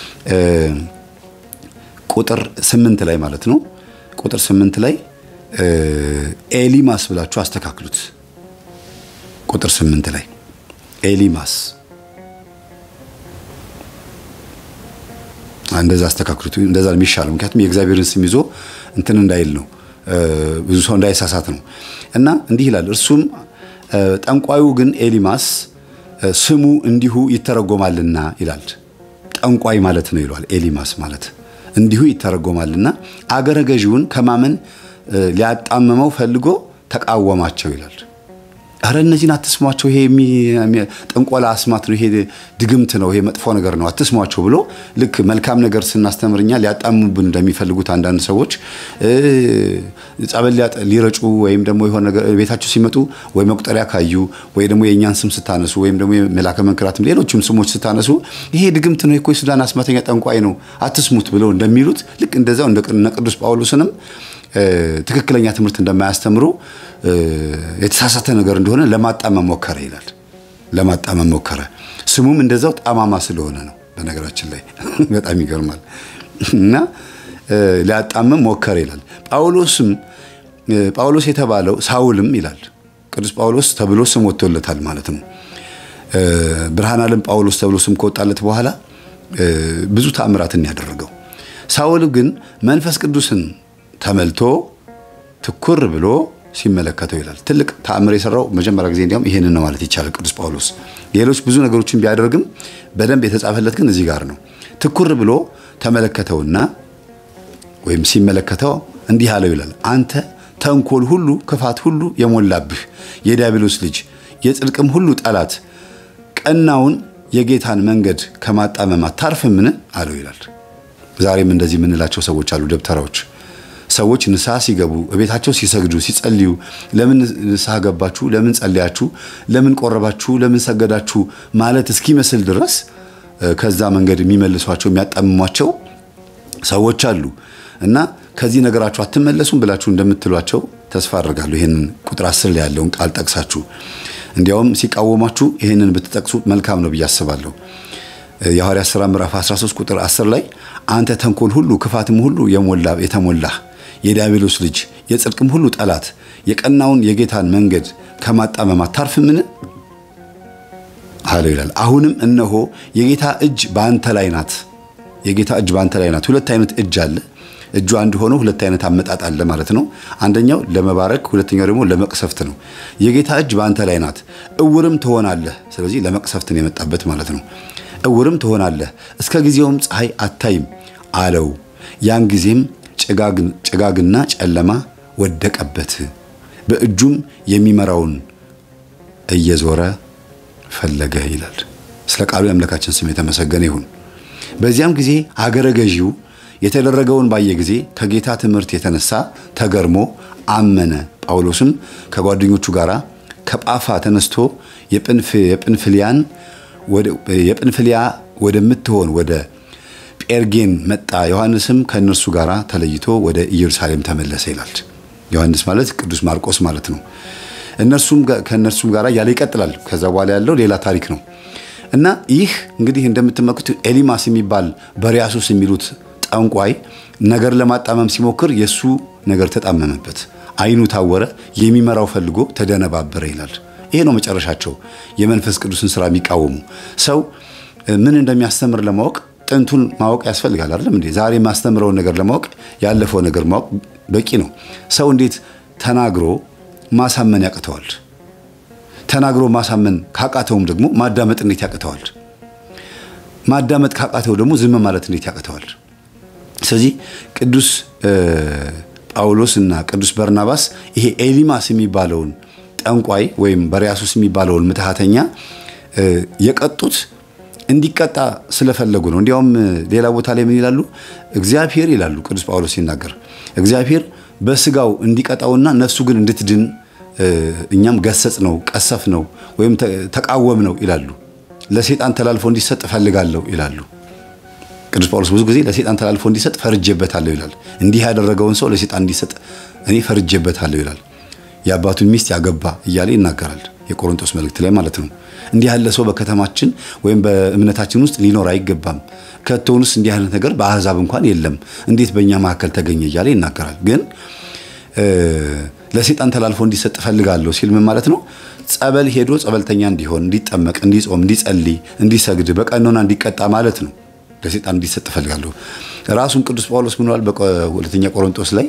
ቁጥር 8 ላይ ማለት ነው ቁጥር 8 ላይ ኤሊማስ ብላችሁ አስተካክሉት። ቁጥር 8 ላይ ኤሊማስ እንደዛ አስተካክሉት። እንደዛ ነው የሚሻለው። ምክንያቱም የእግዚአብሔርን ስም ይዞ እንትን እንዳይል ነው፣ ብዙ ሰው እንዳይሳሳት ነው። እና እንዲህ ይላል። እርሱም ጠንቋዩ ግን ኤሊማስ ስሙ እንዲሁ ይተረጎማልና ይላል። ጠንቋይ ማለት ነው ይሏል። ኤሊማስ ማለት እንዲሁ ይተረጎማልና አገረ ገዢውን ከማመን ሊያጣምመው ፈልጎ ተቃወማቸው ይላል። አረ እነዚህን አትስሟቸው፣ ይሄ ጥንቆላ አስማት ነው፣ ይሄ ድግምት ነው፣ ይሄ መጥፎ ነገር ነው፣ አትስሟቸው ብሎ ልክ መልካም ነገር ስናስተምርኛ ሊያጣሙብን እንደሚፈልጉት አንዳንድ ሰዎች ጸበል ሊረጩ ወይም ደግሞ የሆነ ነገር ቤታችሁ ሲመጡ ወይ መቁጠሪያ ካዩ ወይ ደግሞ የእኛን ስም ስታነሱ ወይም ደግሞ መላከ መንክራትም ሌሎችም ስሞች ስታነሱ ይሄ ድግምት ነው እኮ የሱዳን አስማተኛ ጠንቋይ ነው አትስሙት ብለው እንደሚሉት ልክ እንደዛው እነ ቅዱስ ጳውሎስንም ትክክለኛ ትምህርት እንደማያስተምሩ የተሳሳተ ነገር እንደሆነ ለማጣመም ሞከረ ይላል። ለማጣመም ሞከረ። ስሙም እንደዛው ጠማማ ስለሆነ ነው። በነገራችን ላይ በጣም ይገርማል። እና ሊያጣመም ሞከረ ይላል። ጳውሎስም ጳውሎስ የተባለው ሳውልም ይላል ቅዱስ ጳውሎስ ተብሎ ስም ወጥቶለታል ማለት ነው። ብርሃነ ዓለም ጳውሎስ ተብሎ ስም ከወጣለት በኋላ ብዙ ተአምራትን ያደረገው ሳውል ግን መንፈስ ቅዱስን ተመልቶ ትኩር ብሎ ሲመለከተው ይላል። ትልቅ ተአምር የሰራው መጀመሪያ ጊዜ እንዲያውም ይሄንን ነው ማለት ይቻላል ቅዱስ ጳውሎስ። ሌሎች ብዙ ነገሮችን ቢያደርግም በደንብ የተጻፈለት ግን እዚህ ጋር ነው። ትኩር ብሎ ተመለከተውና ወይም ሲመለከተው እንዲህ አለው ይላል፣ አንተ ተንኮል ሁሉ ክፋት ሁሉ የሞላብህ የዲያብሎስ ልጅ የጽድቅም ሁሉ ጠላት ቀናውን የጌታን መንገድ ከማጣመም አታርፍምን? አለው ይላል። ዛሬም እንደዚህ የምንላቸው ሰዎች አሉ ደብተራዎች ሰዎች ንስሐ ሲገቡ እቤታቸው ሲሰግዱ ሲጸልዩ፣ ለምን ንስሐ ገባችሁ፣ ለምን ጸልያችሁ፣ ለምን ቆረባችሁ፣ ለምን ሰገዳችሁ ማለት እስኪመስል ድረስ ከዛ መንገድ የሚመልሷቸው የሚያጣምሟቸው ሰዎች አሉ እና ከዚህ ነገራችሁ አትመለሱም ብላችሁ እንደምትሏቸው ተስፋ አድርጋለሁ። ይህንን ቁጥር አስር ላይ ያለውን ቃል ጠቅሳችሁ እንዲያውም ሲቃወማችሁ ይህንን ብትጠቅሱ መልካም ነው ብዬ አስባለሁ። የሐዋርያት ሥራ ምዕራፍ 13 ቁጥር 10 ላይ አንተ ተንኮል ሁሉ ክፋትም ሁሉ የሞላ የተሞላህ የዲያብሎስ ልጅ የጽድቅም ሁሉ ጠላት የቀናውን የጌታን መንገድ ከማጣመም አታርፍምን አለው ይላል። አሁንም እነሆ የጌታ እጅ በአንተ ላይ ናት። የጌታ እጅ በአንተ ላይ ናት። ሁለት አይነት እጅ አለ። እጁ አንድ ሆኖ ሁለት አይነት አመጣጥ አለ ማለት ነው። አንደኛው ለመባረክ፣ ሁለተኛው ደግሞ ለመቅሰፍት ነው። የጌታ እጅ በአንተ ላይ ናት፣ እውርም ትሆናለህ። ስለዚህ ለመቅሰፍትን የመጣበት ማለት ነው። እውርም ትሆናለህ፣ እስከ ጊዜውም ፀሐይ አታይም አለው። ያን ጊዜም ጭጋግና ጨለማ ወደቀበት፣ በእጁም የሚመራውን እየዞረ ፈለገ ይላል። ስለ ቃሉ የአምላካችን ስም የተመሰገነ ይሁን። በዚያም ጊዜ አገረ ገዢው የተደረገውን ባየ ጊዜ ከጌታ ትምህርት የተነሳ ተገርሞ አመነ። ጳውሎስም ከጓደኞቹ ጋር ከጳፋ ተነስቶ የጵንፍልያን የጵንፍልያ ወደምትሆን ወደ ጴርጌን መጣ። ዮሐንስም ከእነርሱ ጋር ተለይቶ ወደ ኢየሩሳሌም ተመለሰ ይላል። ዮሐንስ ማለት ቅዱስ ማርቆስ ማለት ነው። እነርሱም ከእነርሱም ጋር እያለ ይቀጥላል። ከዛ በኋላ ያለው ሌላ ታሪክ ነው እና ይህ እንግዲህ እንደምትመለከቱ ኤሊማስ የሚባል በሪያሱስ የሚሉት ጠንቋይ ነገር ለማጣመም ሲሞክር የእሱ ነገር ተጣመመበት፣ ዓይኑ ታወረ፣ የሚመራው ፈልጎ ተደነባበረ ይላል። ይሄ ነው መጨረሻቸው። የመንፈስ ቅዱስን ስራ የሚቃወሙ ሰው ምን እንደሚያስተምር ለማወቅ ጥንቱን ማወቅ ያስፈልጋል። አይደለም እንዴ? ዛሬ የማስተምረውን ነገር ለማወቅ ያለፈው ነገር ማወቅ በቂ ነው። ሰው እንዴት ተናግሮ ማሳመን ያቅተዋል? ተናግሮ ማሳመን ካቃተውም ደግሞ ማዳመጥ እንዴት ያቅተዋል? ማዳመጥ ካቃተው ደግሞ ዝም ማለት እንዴት ያቅተዋል? ስለዚህ ቅዱስ ጳውሎስ እና ቅዱስ በርናባስ ይሄ ኤሊማስ የሚባለውን ጠንቋይ ወይም በሪያሱስ የሚባለውን ምትሃተኛ የቀጡት እንዲቀጣ ስለፈለጉ ነው። እንዲያውም ሌላ ቦታ ላይ ምን ይላሉ? እግዚአብሔር ይላሉ ቅዱስ ጳውሎስ ሲናገር እግዚአብሔር በስጋው እንዲቀጣውና ነፍሱ ግን እንድትድን እኛም ገሰጽ ነው፣ ቀሰፍ ነው ወይም ተቃወም ነው ይላሉ። ለሴጣን ተላልፎ እንዲሰጥ እፈልጋለሁ ይላሉ። ቅዱስ ጳውሎስ ብዙ ጊዜ ለሴጣን ተላልፎ እንዲሰጥ ፈርጄበታለሁ ይላል። እንዲህ ያደረገውን ሰው ለሴጣን እንዲሰጥ እኔ ፈርጄበታለሁ ይላል። የአባቱን ሚስት ያገባ እያለ ይናገራል። የቆሮንቶስ መልእክት ላይ ማለት ነው። እንዲህ ያለ ሰው በከተማችን ወይም በእምነታችን ውስጥ ሊኖር አይገባም። ከቶውንስ እንዲህ አይነት ነገር በአሕዛብ እንኳን የለም፣ እንዴት በእኛ መካከል ተገኘ እያለ ይናገራል። ግን ለሴጣን ተላልፎ እንዲሰጥ እፈልጋለሁ ሲል ምን ማለት ነው? ጸበል ሄዶ ጸበልተኛ እንዲሆን፣ እንዲጠመቅ፣ እንዲጾም፣ እንዲጸልይ፣ እንዲሰግድ፣ በቀኖና እንዲቀጣ ማለት ነው። ለሴጣን እንዲሰጥ እፈልጋለሁ። ራሱን ቅዱስ ጳውሎስ ምን ብሏል? በሁለተኛ ቆሮንቶስ ላይ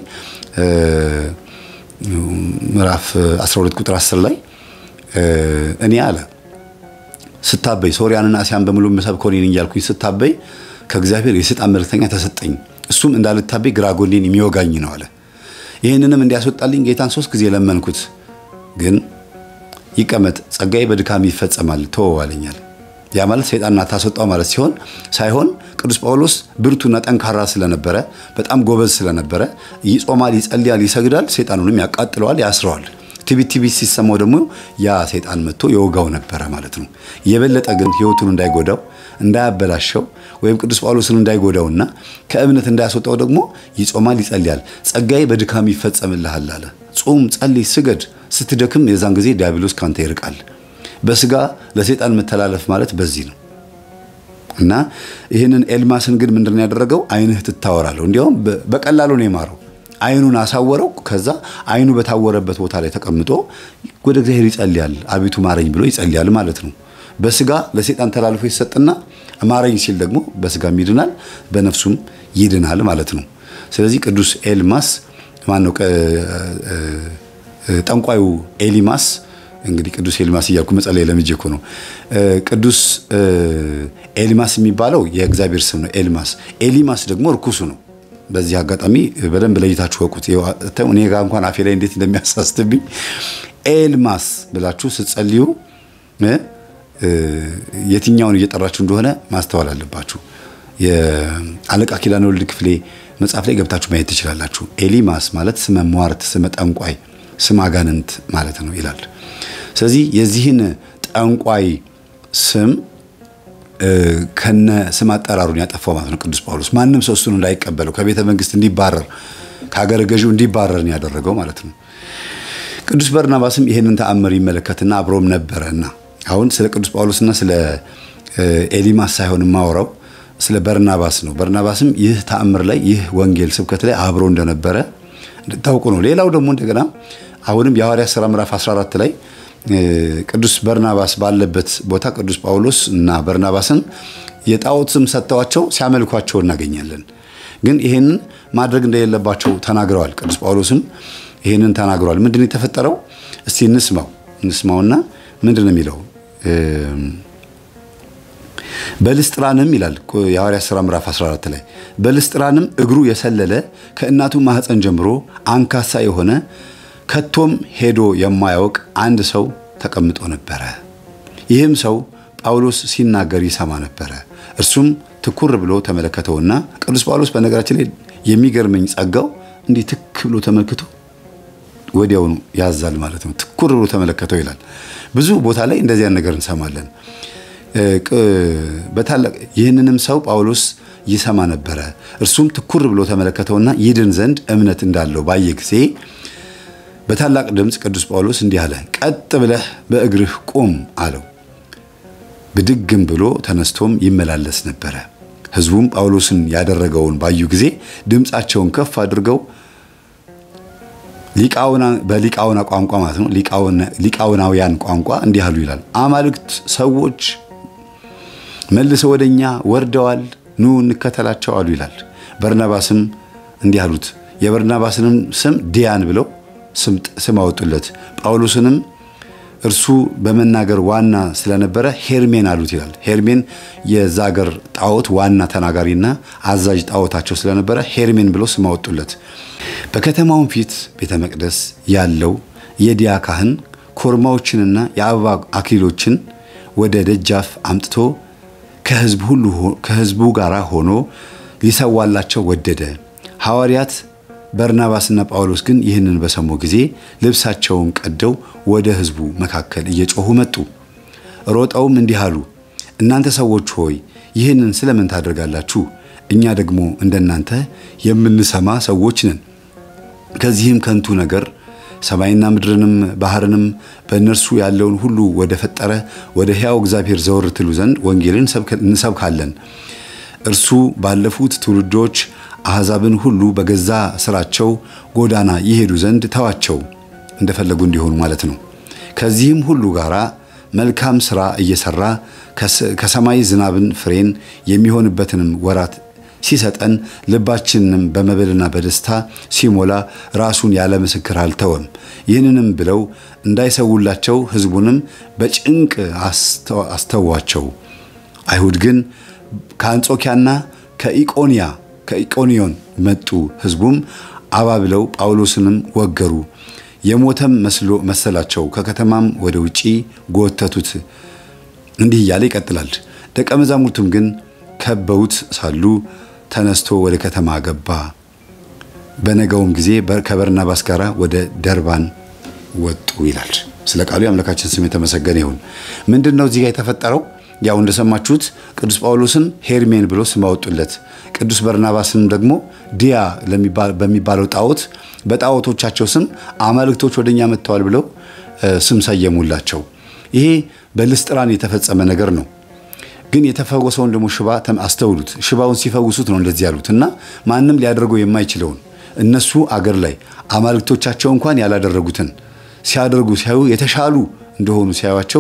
ምዕራፍ 12 ቁጥር 10 ላይ እኔ አለ ስታበይ ሶርያንና እስያን በሙሉ የምሰብከው እኔ ነኝ እያልኩኝ ስታበይ ከእግዚአብሔር የሰይጣን መልእክተኛ ተሰጠኝ። እሱም እንዳልታበይ ግራ ጎኔን የሚወጋኝ ነው አለ። ይህንንም እንዲያስወጣልኝ ጌታን ሶስት ጊዜ ለመንኩት፣ ግን ይቀመጥ ጸጋዬ በድካም ይፈጸማል ተወው አለኛል። ያ ማለት ሰይጣንን አታስወጣው ማለት ሲሆን ሳይሆን ቅዱስ ጳውሎስ ብርቱና ጠንካራ ስለነበረ በጣም ጎበዝ ስለነበረ ይጾማል፣ ይጸልያል፣ ይሰግዳል፣ ሰይጣኑንም ያቃጥለዋል፣ ያስረዋል። ትቢት ትቢት ሲሰማው ደግሞ ያ ሰይጣን መጥቶ የወጋው ነበረ ማለት ነው። የበለጠ ግን ሕይወቱን እንዳይጎዳው እንዳያበላሸው ወይም ቅዱስ ጳውሎስን እንዳይጎዳውና ከእምነት እንዳያስወጣው ደግሞ ይጾማል፣ ይጸልያል። ጸጋዬ በድካም ይፈጸምልሃል አለ። ጹም፣ ጸልይ፣ ስገድ። ስትደክም የዛን ጊዜ ዲያብሎስ ካንተ ይርቃል። በስጋ ለሰይጣን መተላለፍ ማለት በዚህ ነው። እና ይህንን ኤልማስን ግን ምንድን ያደረገው ዓይንህ ትታወራለሁ። እንዲያውም በቀላሉ ነው የማረው። ዓይኑን አሳወረው። ከዛ ዓይኑ በታወረበት ቦታ ላይ ተቀምጦ ወደ እግዚአብሔር ይጸልያል። አቤቱ ማረኝ ብሎ ይጸልያል ማለት ነው። በስጋ ለሰይጣን ተላልፎ ይሰጥና ማረኝ ሲል ደግሞ በስጋም ይድናል፣ በነፍሱም ይድናል ማለት ነው። ስለዚህ ቅዱስ ኤልማስ ማነው? ጠንቋዩ ኤሊማስ እንግዲህ ቅዱስ ኤሊማስ እያልኩ መጸለይ ለምጄ እኮ ነው። ቅዱስ ኤሊማስ የሚባለው የእግዚአብሔር ስም ነው። ኤሊማስ ኤሊማስ ደግሞ እርኩሱ ነው። በዚህ አጋጣሚ በደንብ ለይታችሁ ወቁት። እኔ ጋር እንኳን አፌ ላይ እንዴት እንደሚያሳስትብኝ ኤልማስ ብላችሁ ስትጸልዩ የትኛውን እየጠራችሁ እንደሆነ ማስተዋል አለባችሁ። የአለቃ ኪዳነ ወልድ ክፍሌ መጽሐፍ ላይ ገብታችሁ ማየት ትችላላችሁ። ኤሊማስ ማለት ስመ ሟርት፣ ስመ ጠንቋይ፣ ስመ አጋንንት ማለት ነው ይላል። ስለዚህ የዚህን ጠንቋይ ስም ከነ ስም አጠራሩን ያጠፋው ማለት ነው ቅዱስ ጳውሎስ። ማንም ሰው እሱን እንዳይቀበለው ከቤተ መንግስት እንዲባረር ከሀገረ ገዢው እንዲባረር ነው ያደረገው ማለት ነው። ቅዱስ በርናባስም ይህንን ተአምር ይመለከትና አብሮም ነበረና አሁን ስለ ቅዱስ ጳውሎስና ስለ ኤሊማስ ሳይሆን የማወራው ስለ በርናባስ ነው። በርናባስም ይህ ተአምር ላይ ይህ ወንጌል ስብከት ላይ አብሮ እንደነበረ ታውቁ ነው። ሌላው ደግሞ እንደገና አሁንም የሐዋርያት ሥራ ምዕራፍ 14 ላይ ቅዱስ በርናባስ ባለበት ቦታ ቅዱስ ጳውሎስ እና በርናባስን የጣዖት ስም ሰጥተዋቸው ሲያመልኳቸው እናገኛለን። ግን ይህንን ማድረግ እንደሌለባቸው ተናግረዋል። ቅዱስ ጳውሎስም ይህንን ተናግረዋል። ምንድን ነው የተፈጠረው? እስቲ እንስማው እንስማውና ምንድን ነው የሚለው? በልስጥራንም ይላል የሐዋርያት ሥራ ምዕራፍ 14 ላይ በልስጥራንም እግሩ የሰለለ ከእናቱ ማኅፀን ጀምሮ አንካሳ የሆነ ከቶም ሄዶ የማያውቅ አንድ ሰው ተቀምጦ ነበረ። ይህም ሰው ጳውሎስ ሲናገር ይሰማ ነበረ። እርሱም ትኩር ብሎ ተመለከተውና ቅዱስ ጳውሎስ በነገራችን ላይ የሚገርመኝ ጸጋው እንዲህ ትክ ብሎ ተመልክቶ ወዲያውኑ ያዛል ማለት ነው። ትኩር ብሎ ተመለከተው ይላል። ብዙ ቦታ ላይ እንደዚያ ነገር እንሰማለን። በታላቅ ይህንንም ሰው ጳውሎስ ይሰማ ነበረ። እርሱም ትኩር ብሎ ተመለከተውና ይድን ዘንድ እምነት እንዳለው ባየ ጊዜ በታላቅ ድምፅ ቅዱስ ጳውሎስ እንዲህ አለ፣ ቀጥ ብለህ በእግርህ ቁም አለው። ብድግም ብሎ ተነስቶም ይመላለስ ነበረ። ሕዝቡም ጳውሎስን ያደረገውን ባዩ ጊዜ ድምፃቸውን ከፍ አድርገው በሊቃውና ቋንቋ ማለት ነው ሊቃውናውያን ቋንቋ እንዲህ አሉ ይላል። አማልክት ሰዎች መልሰው ወደ እኛ ወርደዋል፣ ኑ እንከተላቸው አሉ ይላል። በርናባስም እንዲህ አሉት። የበርናባስንም ስም ዲያን ብለው ስም አወጡለት። ጳውሎስንም እርሱ በመናገር ዋና ስለነበረ ሄርሜን አሉት ይላል። ሄርሜን የዛ አገር ጣዖት ዋና ተናጋሪና አዛዥ ጣዖታቸው ስለነበረ ሄርሜን ብለው ስም አወጡለት። በከተማውን ፊት ቤተ መቅደስ ያለው የዲያ ካህን ኮርማዎችንና የአበባ አክሊሎችን ወደ ደጃፍ አምጥቶ ከሕዝቡ ጋር ሆኖ ሊሰዋላቸው ወደደ። ሐዋርያት በርናባስና ጳውሎስ ግን ይህንን በሰሙ ጊዜ ልብሳቸውን ቀደው ወደ ሕዝቡ መካከል እየጮኹ መጡ። ሮጠውም እንዲህ አሉ፣ እናንተ ሰዎች ሆይ ይህንን ስለምን ታደርጋላችሁ? እኛ ደግሞ እንደናንተ የምንሰማ ሰዎች ነን። ከዚህም ከንቱ ነገር ሰማይና ምድርንም ባሕርንም በእነርሱ ያለውን ሁሉ ወደ ፈጠረ ወደ ሕያው እግዚአብሔር ዘወር ትሉ ዘንድ ወንጌልን እንሰብካለን። እርሱ ባለፉት ትውልዶች አሕዛብን ሁሉ በገዛ ሥራቸው ጎዳና ይሄዱ ዘንድ ተዋቸው፣ እንደፈለጉ እንዲሆኑ ማለት ነው። ከዚህም ሁሉ ጋር መልካም ሥራ እየሠራ ከሰማይ ዝናብን ፍሬን የሚሆንበትንም ወራት ሲሰጠን ልባችንንም በመብልና በደስታ ሲሞላ ራሱን ያለ ምስክር አልተወም። ይህንንም ብለው እንዳይሰውላቸው ሕዝቡንም በጭንቅ አስተዋቸው። አይሁድ ግን ከአንጾኪያና ከኢቆንያ ከኢቆንዮን መጡ። ሕዝቡም አባብለው ጳውሎስንም ወገሩ፣ የሞተም መስሎ መሰላቸው። ከከተማም ወደ ውጪ ጎተቱት። እንዲህ እያለ ይቀጥላል። ደቀ መዛሙርቱም ግን ከበውት ሳሉ ተነስቶ ወደ ከተማ ገባ። በነገውም ጊዜ ከበርናባስ ጋር ወደ ደርባን ወጡ ይላል። ስለ ቃሉ የአምላካችን ስም የተመሰገነ ይሁን። ምንድን ነው እዚህ ጋር የተፈጠረው? ያው እንደሰማችሁት ቅዱስ ጳውሎስን ሄርሜን ብሎ ስም አወጡለት። ቅዱስ በርናባስንም ደግሞ ዲያ በሚባለው ጣዖት በጣዖቶቻቸው ስም አማልክቶች ወደኛ መጥተዋል ብለው ስም ሰየሙላቸው። ይሄ በልስጥራን የተፈጸመ ነገር ነው። ግን የተፈወሰውን ደግሞ ሽባ አስተውሉት። ሽባውን ሲፈውሱት ነው እንደዚህ ያሉት እና ማንም ሊያደርገው የማይችለውን እነሱ አገር ላይ አማልክቶቻቸው እንኳን ያላደረጉትን ሲያደርጉ ሲያዩ የተሻሉ እንደሆኑ ሲያዩቸው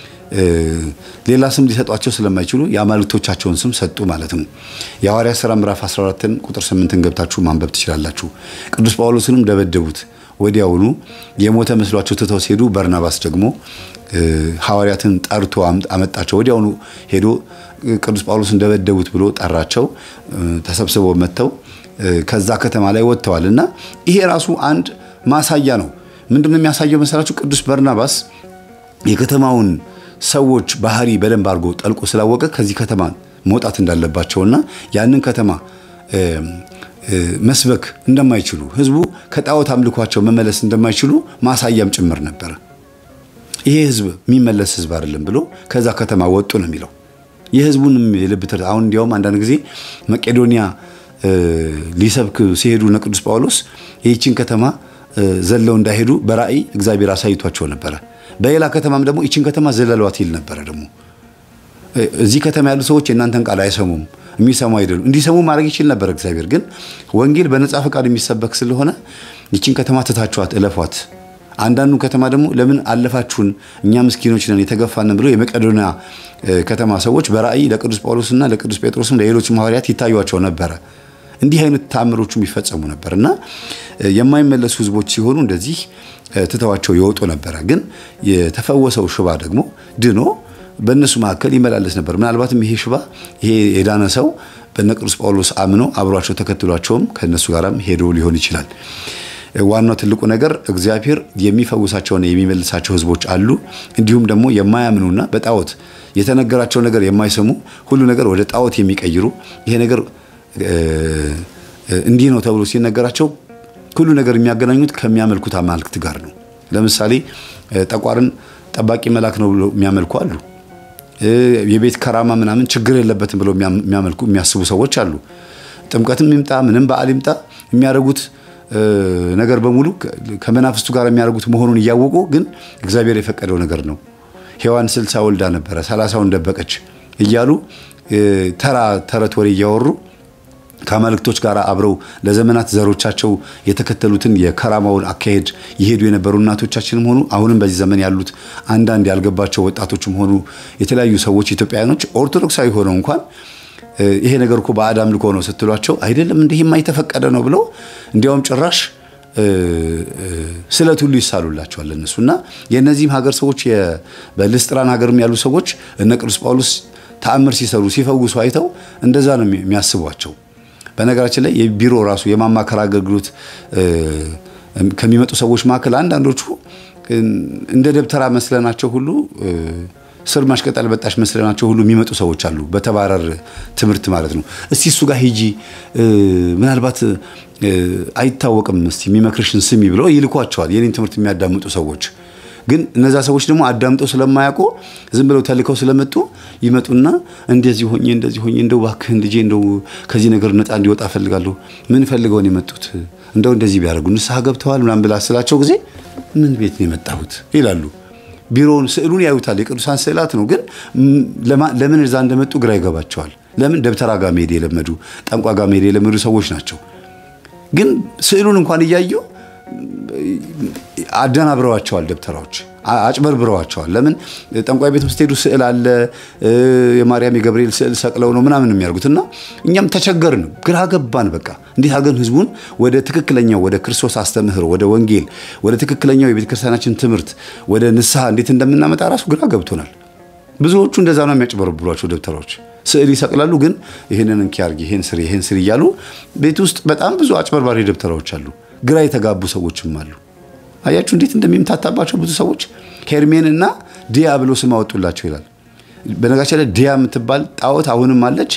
ሌላ ስም ሊሰጧቸው ስለማይችሉ የአማልክቶቻቸውን ስም ሰጡ ማለት ነው። የሐዋርያት ሥራ ምዕራፍ 14ን ቁጥር 8ን ገብታችሁ ማንበብ ትችላላችሁ። ቅዱስ ጳውሎስንም ደበደቡት። ወዲያውኑ የሞተ መስሏቸው ትተው ሲሄዱ በርናባስ ደግሞ ሐዋርያትን ጠርቶ አመጣቸው። ወዲያውኑ ሄዶ ቅዱስ ጳውሎስን ደበደቡት ብሎ ጠራቸው። ተሰብስበው መጥተው ከዛ ከተማ ላይ ወጥተዋል እና ይሄ ራሱ አንድ ማሳያ ነው። ምንድን ነው የሚያሳየው መሰላችሁ? ቅዱስ በርናባስ የከተማውን ሰዎች ባህሪ በደንብ አድርጎ ጠልቆ ስላወቀ ከዚህ ከተማ መውጣት እንዳለባቸውና ያንን ከተማ መስበክ እንደማይችሉ ሕዝቡ ከጣዖት አምልኳቸው መመለስ እንደማይችሉ ማሳያም ጭምር ነበረ። ይሄ ሕዝብ የሚመለስ ሕዝብ አይደለም ብሎ ከዛ ከተማ ወጡ ነው የሚለው። የሕዝቡንም የልብ ትርታ አሁን እንዲያውም አንዳንድ ጊዜ መቄዶንያ ሊሰብክ ሲሄዱ እነ ቅዱስ ጳውሎስ ይህችን ከተማ ዘለው እንዳይሄዱ በራእይ እግዚአብሔር አሳይቷቸው ነበረ። በሌላ ከተማም ደግሞ ይችን ከተማ ዘለሏት ይል ነበረ። ደግሞ እዚህ ከተማ ያሉ ሰዎች የእናንተን ቃል አይሰሙም፣ የሚሰሙ አይደሉም። እንዲሰሙ ማድረግ ይችል ነበር እግዚአብሔር። ግን ወንጌል በነጻ ፈቃድ የሚሰበክ ስለሆነ ይችን ከተማ ትታችኋት እለፏት። አንዳንዱ ከተማ ደግሞ ለምን አለፋችሁን እኛ ምስኪኖች ነን የተገፋንን ብለው የመቄዶንያ ከተማ ሰዎች በራእይ ለቅዱስ ጳውሎስና ለቅዱስ ጴጥሮስም ለሌሎችም ሐዋርያት ይታዩቸው ነበረ። እንዲህ አይነት ተአምሮቹ የሚፈጸሙ ነበር እና የማይመለሱ ሕዝቦች ሲሆኑ እንደዚህ ትተዋቸው ይወጡ ነበረ። ግን የተፈወሰው ሽባ ደግሞ ድኖ በእነሱ መካከል ይመላለስ ነበር። ምናልባትም ይሄ ሽባ ይሄ የዳነ ሰው በነ ቅዱስ ጳውሎስ አምኖ አብሯቸው ተከትሏቸውም ከእነሱ ጋራም ሄዶ ሊሆን ይችላል። ዋናው ትልቁ ነገር እግዚአብሔር የሚፈውሳቸውና የሚመልሳቸው ሕዝቦች አሉ። እንዲሁም ደግሞ የማያምኑና በጣዖት የተነገራቸው ነገር የማይሰሙ ሁሉ ነገር ወደ ጣዖት የሚቀይሩ ይሄ ነገር እንዲህ ነው ተብሎ ሲነገራቸው ሁሉ ነገር የሚያገናኙት ከሚያመልኩት አማልክት ጋር ነው። ለምሳሌ ጠቋርን ጠባቂ መልአክ ነው ብሎ የሚያመልኩ አሉ። የቤት ከራማ ምናምን ችግር የለበትም ብለው የሚያመልኩ የሚያስቡ ሰዎች አሉ። ጥምቀትም ይምጣ ምንም በዓል ይምጣ የሚያደርጉት ነገር በሙሉ ከመናፍስቱ ጋር የሚያደርጉት መሆኑን እያወቁ ግን እግዚአብሔር የፈቀደው ነገር ነው። ሔዋን ስልሳ ወልዳ ነበረ ሰላሳውን ደበቀች እያሉ ተራ ተረት ወሬ እያወሩ ከአማልክቶች ጋር አብረው ለዘመናት ዘሮቻቸው የተከተሉትን የከራማውን አካሄድ ይሄዱ የነበሩ እናቶቻችንም ሆኑ አሁንም በዚህ ዘመን ያሉት አንዳንድ ያልገባቸው ወጣቶችም ሆኑ የተለያዩ ሰዎች ኢትዮጵያውያኖች ኦርቶዶክሳዊ ሆነው እንኳን ይሄ ነገር እኮ ባዕድ አምልኮ ነው ስትሏቸው አይደለም እንዲህማ የተፈቀደ ነው ብለው እንዲያውም ጭራሽ ስለት ሁሉ ይሳሉላቸዋል እነሱ እና የእነዚህም ሀገር ሰዎች በልስጥራን ሀገርም ያሉ ሰዎች እነ ቅዱስ ጳውሎስ ተአምር ሲሰሩ ሲፈውሱ አይተው እንደዛ ነው የሚያስቧቸው። በነገራችን ላይ የቢሮ ራሱ የማማከር አገልግሎት ከሚመጡ ሰዎች መካከል አንዳንዶቹ እንደ ደብተራ መስለናቸው ሁሉ ስር ማሽቀጠል በጣሽ መስለናቸው ሁሉ የሚመጡ ሰዎች አሉ። በተባረር ትምህርት ማለት ነው። እስቲ እሱ ጋር ሂጂ ምናልባት አይታወቅም፣ እስቲ የሚመክርሽን ስሚ ብለው ይልኳቸዋል። የኔን ትምህርት የሚያዳምጡ ሰዎች ግን እነዛ ሰዎች ደግሞ አዳምጠው ስለማያውቁ ዝም ብለው ተልከው ስለመጡ ይመጡና እንደዚህ ሆኜ እንደዚህ ሆኜ እንደው እባክህን ልጄ እንደው ከዚህ ነገር ነፃ እንዲወጣ እፈልጋለሁ። ምን ፈልገውን የመጡት እንደው እንደዚህ ቢያደርጉ ንስሐ ገብተዋል ምናምን ብላ ስላቸው ጊዜ ምን ቤት ነው የመጣሁት ይላሉ። ቢሮውን ስዕሉን ያዩታል። የቅዱሳን ስዕላት ነው። ግን ለምን እዛ እንደመጡ ግራ ይገባቸዋል። ለምን ደብተራ ጋር መሄድ የለመዱ ጠንቋ ጋር መሄድ የለመዱ ሰዎች ናቸው። ግን ስዕሉን እንኳን እያዩ አደናብረዋቸዋል። ደብተራዎች አጭበርብረዋቸዋል። ለምን ጠንቋይ ቤት ስትሄዱ ስዕል አለ፣ የማርያም የገብርኤል ስዕል ሰቅለው ነው ምናምን የሚያደርጉት እና እኛም ተቸገርን፣ ግራ ገባን። በቃ እንዴት አገን ህዝቡን ወደ ትክክለኛው ወደ ክርስቶስ አስተምህሮ ወደ ወንጌል ወደ ትክክለኛው የቤተ ክርስቲያናችን ትምህርት ወደ ንስሐ እንዴት እንደምናመጣ ራሱ ግራ ገብቶናል። ብዙዎቹ እንደዛ ነው የሚያጭበረብሯቸው ደብተራዎች ስዕል ይሰቅላሉ። ግን ይህንን እንኪ አድርጊ፣ ይህን ስሪ፣ ይህን ስሪ እያሉ ቤት ውስጥ በጣም ብዙ አጭበርባሪ ደብተራዎች አሉ። ግራ የተጋቡ ሰዎችም አሉ። አያችሁ እንዴት እንደሚምታታባቸው ብዙ ሰዎች ሄርሜን እና ዲያ ብሎ ስም አወጡላቸው ይላል። በነጋቸው ላይ ዲያ የምትባል ጣዖት አሁንም አለች።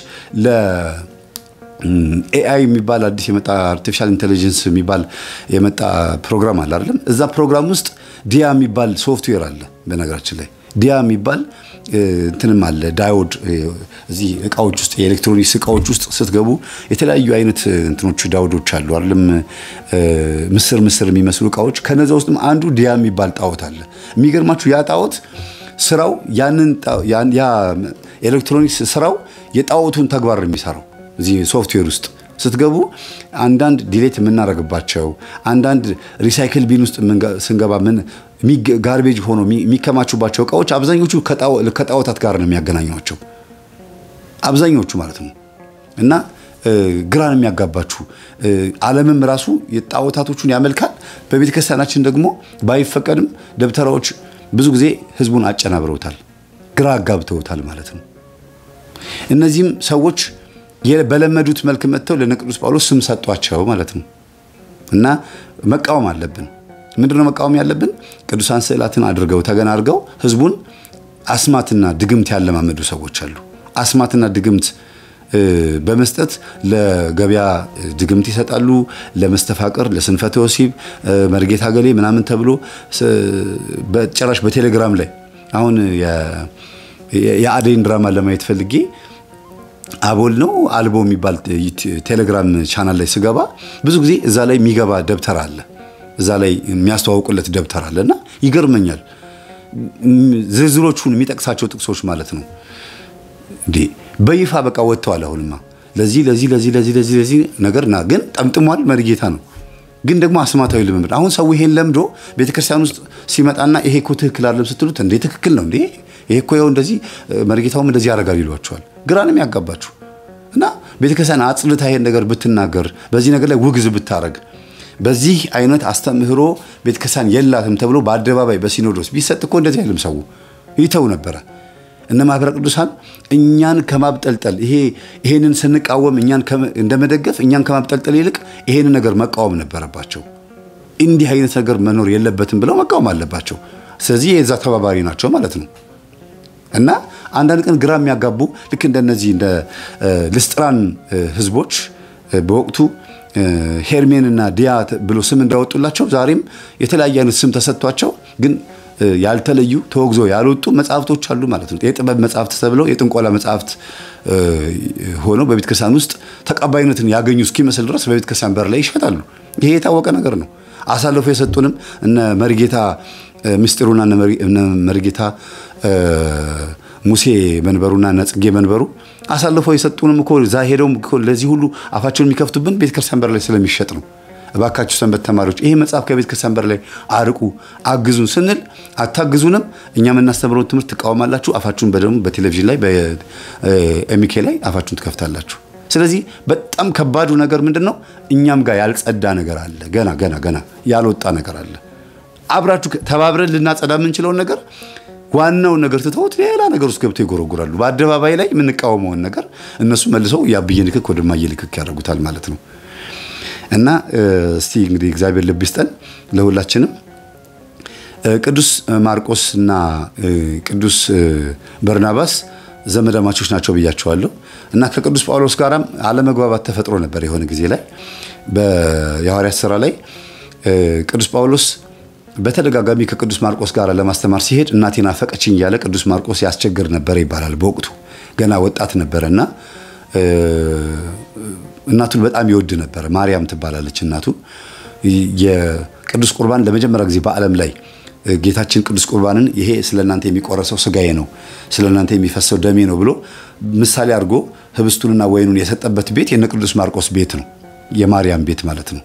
ለኤአይ የሚባል አዲስ የመጣ አርቲፊሻል ኢንቴሊጀንስ የሚባል የመጣ ፕሮግራም አለ አይደለም? እዛ ፕሮግራም ውስጥ ዲያ የሚባል ሶፍትዌር አለ። በነገራችን ላይ ዲያ የሚባል እንትንም አለ ዳዮድ እዚህ እቃዎች ውስጥ የኤሌክትሮኒክስ እቃዎች ውስጥ ስትገቡ የተለያዩ አይነት እንትኖች ዳውዶች አሉ አይደለም ምስር ምስር የሚመስሉ እቃዎች ከነዛ ውስጥም አንዱ ዲያ የሚባል ጣዖት አለ የሚገርማችሁ ያ ጣዖት ስራው ያንን ያ ኤሌክትሮኒክስ ስራው የጣዖቱን ተግባር ነው የሚሰራው እዚህ ሶፍትዌር ውስጥ ስትገቡ አንዳንድ ዲሌት የምናደርግባቸው አንዳንድ ሪሳይክል ቢን ውስጥ ስንገባ ምን ጋርቤጅ ሆኖ የሚከማቹባቸው እቃዎች አብዛኞቹ ከጣዖታት ጋር ነው የሚያገናኟቸው። አብዛኞቹ ማለት ነው። እና ግራን የሚያጋባችሁ ዓለምም ራሱ የጣዖታቶቹን ያመልካል። በቤተ ክርስቲያናችን ደግሞ ባይፈቀድም ደብተራዎች ብዙ ጊዜ ህዝቡን አጨናብረውታል፣ ግራ አጋብተውታል ማለት ነው። እነዚህም ሰዎች በለመዱት መልክ መጥተው ለነ ቅዱስ ጳውሎስ ስም ሰጧቸው ማለት ነው። እና መቃወም አለብን። ምንድነው መቃወም ያለብን? ቅዱሳን ስዕላትን አድርገው ተገና አድርገው ህዝቡን አስማትና ድግምት ያለማመዱ ሰዎች አሉ። አስማትና ድግምት በመስጠት ለገበያ ድግምት ይሰጣሉ። ለመስተፋቅር፣ ለስንፈተ ወሲብ፣ መርጌታ ገሌ ምናምን ተብሎ በጭራሽ በቴሌግራም ላይ አሁን የአደይን ድራማ ለማየት ፈልጌ አቦል ነው አልቦ የሚባል ቴሌግራም ቻናል ላይ ስገባ ብዙ ጊዜ እዛ ላይ የሚገባ ደብተር አለ፣ እዛ ላይ የሚያስተዋውቁለት ደብተር አለ እና ይገርመኛል። ዝርዝሮቹን የሚጠቅሳቸው ጥቅሶች ማለት ነው እንዴ በይፋ በቃ ወጥተዋል። አሁንማ ለዚህ ለዚህ ለዚህ ለዚህ ለዚህ ለዚህ ነገር ና ግን ጠምጥሟል። መሪጌታ ነው ግን ደግሞ አስማታዊ ልምምድ። አሁን ሰው ይሄን ለምዶ ቤተክርስቲያን ውስጥ ሲመጣና ይሄ እኮ ትክክል አይደለም ስትሉት እንዴ ትክክል ነው እንዴ ይሄ እኮ ያው እንደዚህ መሪጌታውም እንደዚህ ያደርጋል ይሏቸዋል። ግራ ነው የሚያጋባችሁ። እና ቤተክርስቲያን አጽልታ ይሄን ነገር ብትናገር፣ በዚህ ነገር ላይ ውግዝ ብታረግ፣ በዚህ አይነት አስተምህሮ ቤተክርስቲያን የላትም ተብሎ በአደባባይ በሲኖዶስ ቢሰጥ እኮ እንደዚህ አይልም ሰው ይተው ነበረ። እነ ማህበረ ቅዱሳን እኛን ከማብጠልጠል ይሄ ይሄንን ስንቃወም እኛን እንደመደገፍ እኛን ከማብጠልጠል ይልቅ ይሄንን ነገር መቃወም ነበረባቸው። እንዲህ አይነት ነገር መኖር የለበትም ብለው መቃወም አለባቸው። ስለዚህ የዛ ተባባሪ ናቸው ማለት ነው። እና አንዳንድ ቀን ግራ የሚያጋቡ ልክ እንደነዚህ እንደ ልስጥራን ህዝቦች በወቅቱ ሄርሜንና ዲያ ብሎ ስም እንዳወጡላቸው ዛሬም የተለያየ አይነት ስም ተሰጥቷቸው ግን ያልተለዩ ተወግዞ ያልወጡ መጽሐፍቶች አሉ ማለት ነው። የጥበብ መጽሐፍት ተብለው የጥንቆላ መጽሐፍት ሆነው በቤተ ክርስቲያን ውስጥ ተቀባይነትን ያገኙ እስኪመስል ድረስ በቤተ ክርስቲያን በር ላይ ይሸጣሉ። ይሄ የታወቀ ነገር ነው። አሳልፎ የሰጡንም እነ መሪጌታ ምስጢሩና እነ መሪጌታ ሙሴ መንበሩና እነ ጽጌ መንበሩ አሳልፈው የሰጡንም እኮ እዛ ሄደውም ለዚህ ሁሉ አፋቸውን የሚከፍቱብን ቤተ ክርስቲያን በር ላይ ስለሚሸጥ ነው። እባካችሁ ሰንበት ተማሪዎች ይሄ መጽሐፍ ከቤተ ክርስቲያን በር ላይ አርቁ፣ አግዙን ስንል አታግዙንም። እኛ የምናስተምረውን ትምህርት ትቃወማላችሁ። አፋችሁን በደግሞ በቴሌቪዥን ላይ በኤሚኬ ላይ አፋችሁን ትከፍታላችሁ። ስለዚህ በጣም ከባዱ ነገር ምንድን ነው? እኛም ጋር ያልጸዳ ነገር አለ። ገና ገና ገና ያልወጣ ነገር አለ። አብራችሁ ተባብረን ልናጸዳ የምንችለውን ነገር ዋናውን ነገር ትተውት ሌላ ነገር ውስጥ ገብተው ይጎረጉራሉ። በአደባባይ ላይ የምንቃወመውን ነገር እነሱ መልሰው ያብዬ ልክክ ወደማየ ልክክ ያደርጉታል ማለት ነው። እና እስቲ እንግዲህ እግዚአብሔር ልብ ይስጠን ለሁላችንም። ቅዱስ ማርቆስ እና ቅዱስ በርናባስ ዘመዳማቾች ናቸው ብያቸዋለሁ። እና ከቅዱስ ጳውሎስ ጋራም አለመግባባት ተፈጥሮ ነበር የሆነ ጊዜ ላይ በሐዋርያት ሥራ ላይ ቅዱስ ጳውሎስ በተደጋጋሚ ከቅዱስ ማርቆስ ጋር ለማስተማር ሲሄድ እናቴን አፈቀችኝ እያለ ቅዱስ ማርቆስ ያስቸግር ነበር ይባላል። በወቅቱ ገና ወጣት ነበረ እና እናቱን በጣም ይወድ ነበረ። ማርያም ትባላለች እናቱ። የቅዱስ ቁርባን ለመጀመሪያ ጊዜ በዓለም ላይ ጌታችን ቅዱስ ቁርባንን ይሄ ስለ እናንተ የሚቆረሰው ስጋዬ ነው፣ ስለ እናንተ የሚፈሰው ደሜ ነው ብሎ ምሳሌ አድርጎ ህብስቱንና ወይኑን የሰጠበት ቤት የነ ቅዱስ ማርቆስ ቤት ነው፣ የማርያም ቤት ማለት ነው።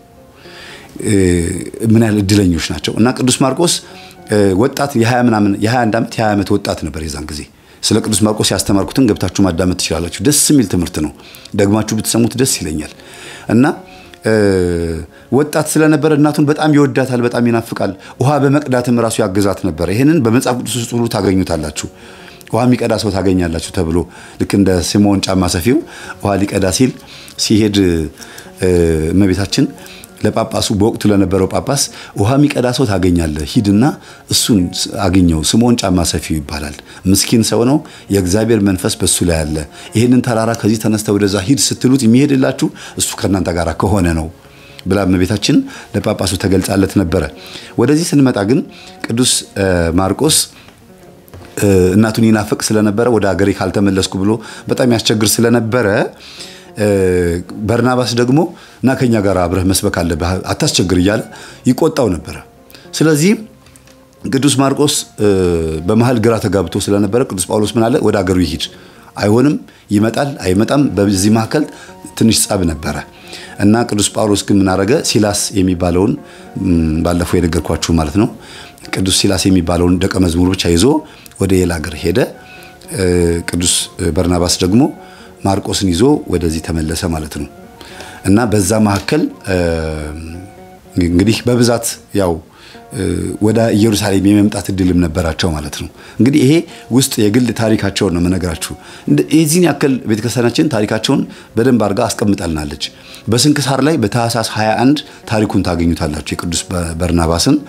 ምን ያህል እድለኞች ናቸው! እና ቅዱስ ማርቆስ ወጣት የ20 ምናምን የ21 ዓመት የ20 ዓመት ወጣት ነበር የዛን ጊዜ። ስለ ቅዱስ ማርቆስ ያስተማርኩትን ገብታችሁ ማዳመጥ ትችላላችሁ። ደስ የሚል ትምህርት ነው። ደግማችሁ ብትሰሙት ደስ ይለኛል። እና ወጣት ስለነበረ እናቱን በጣም ይወዳታል፣ በጣም ይናፍቃል። ውሃ በመቅዳትም ራሱ ያግዛት ነበር። ይህንን በመጽሐፍ ቅዱስ ውስጥ ሁሉ ታገኙታላችሁ። ውሃ የሚቀዳ ሰው ታገኛላችሁ ተብሎ ልክ እንደ ስምዖን ጫማ ሰፊው ውሃ ሊቀዳ ሲል ሲሄድ እመቤታችን ለጳጳሱ በወቅቱ ለነበረው ጳጳስ ውሃ የሚቀዳ ሰው ታገኛለህ፣ ሂድና እሱን አግኘው። ስምዖን ጫማ ሰፊው ይባላል። ምስኪን ሰው ነው፣ የእግዚአብሔር መንፈስ በሱ ላይ አለ። ይህንን ተራራ ከዚህ ተነስተ ወደዛ ሂድ ስትሉት የሚሄድላችሁ እሱ ከእናንተ ጋር ከሆነ ነው ብላ እመቤታችን ለጳጳሱ ተገልጻለት ነበረ። ወደዚህ ስንመጣ ግን ቅዱስ ማርቆስ እናቱን ይናፍቅ ስለነበረ ወደ ሀገሬ ካልተመለስኩ ብሎ በጣም ያስቸግር ስለነበረ በርናባስ ደግሞ እና ከኛ ጋር አብረህ መስበክ አለብህ አታስቸግር እያለ ይቆጣው ነበረ። ስለዚህ ቅዱስ ማርቆስ በመሀል ግራ ተጋብቶ ስለነበረ ቅዱስ ጳውሎስ ምን አለ? ወደ አገሩ ይሂድ። አይሆንም፣ ይመጣል፣ አይመጣም። በዚህ መካከል ትንሽ ጸብ ነበረ እና ቅዱስ ጳውሎስ ግን ምን አረገ? ሲላስ የሚባለውን ባለፈው የነገርኳችሁ ማለት ነው። ቅዱስ ሲላስ የሚባለውን ደቀ መዝሙር ብቻ ይዞ ወደ ሌላ ሀገር ሄደ። ቅዱስ በርናባስ ደግሞ ማርቆስን ይዞ ወደዚህ ተመለሰ ማለት ነው። እና በዛ መካከል እንግዲህ በብዛት ያው ወደ ኢየሩሳሌም የመምጣት እድልም ነበራቸው ማለት ነው። እንግዲህ ይሄ ውስጥ የግል ታሪካቸውን ነው የምነግራችሁ። የዚህን ያክል ቤተክርስቲያናችን ታሪካቸውን በደንብ አድርጋ አስቀምጣልናለች። በስንክሳር ላይ በታኅሳስ 21 ታሪኩን ታገኙታላችሁ የቅዱስ በርናባስን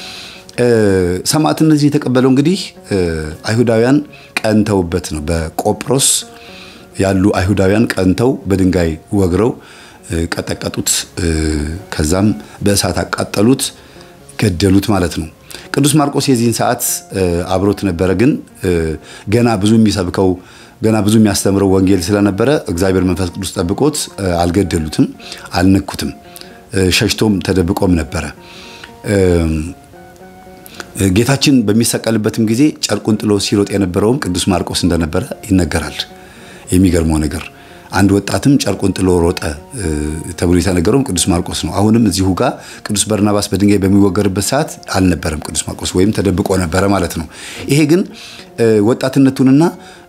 ሰማዕትነትን የተቀበለው እንግዲህ አይሁዳውያን ቀንተውበት ነው። በቆጵሮስ ያሉ አይሁዳውያን ቀንተው በድንጋይ ወግረው ቀጠቀጡት። ከዛም በእሳት አቃጠሉት፣ ገደሉት ማለት ነው። ቅዱስ ማርቆስ የዚህን ሰዓት አብሮት ነበረ። ግን ገና ብዙ የሚሰብከው ገና ብዙ የሚያስተምረው ወንጌል ስለነበረ እግዚአብሔር መንፈስ ቅዱስ ጠብቆት አልገደሉትም፣ አልነኩትም። ሸሽቶም ተደብቆም ነበረ። ጌታችን በሚሰቀልበትም ጊዜ ጨርቁን ጥሎ ሲሮጥ የነበረውም ቅዱስ ማርቆስ እንደነበረ ይነገራል። የሚገርመው ነገር አንድ ወጣትም ጨርቁን ጥሎ ሮጠ ተብሎ የተነገረውም ቅዱስ ማርቆስ ነው። አሁንም እዚሁ ጋር ቅዱስ በርናባስ በድንጋይ በሚወገርበት ሰዓት አልነበረም ቅዱስ ማርቆስ ወይም ተደብቆ ነበረ ማለት ነው። ይሄ ግን ወጣትነቱንና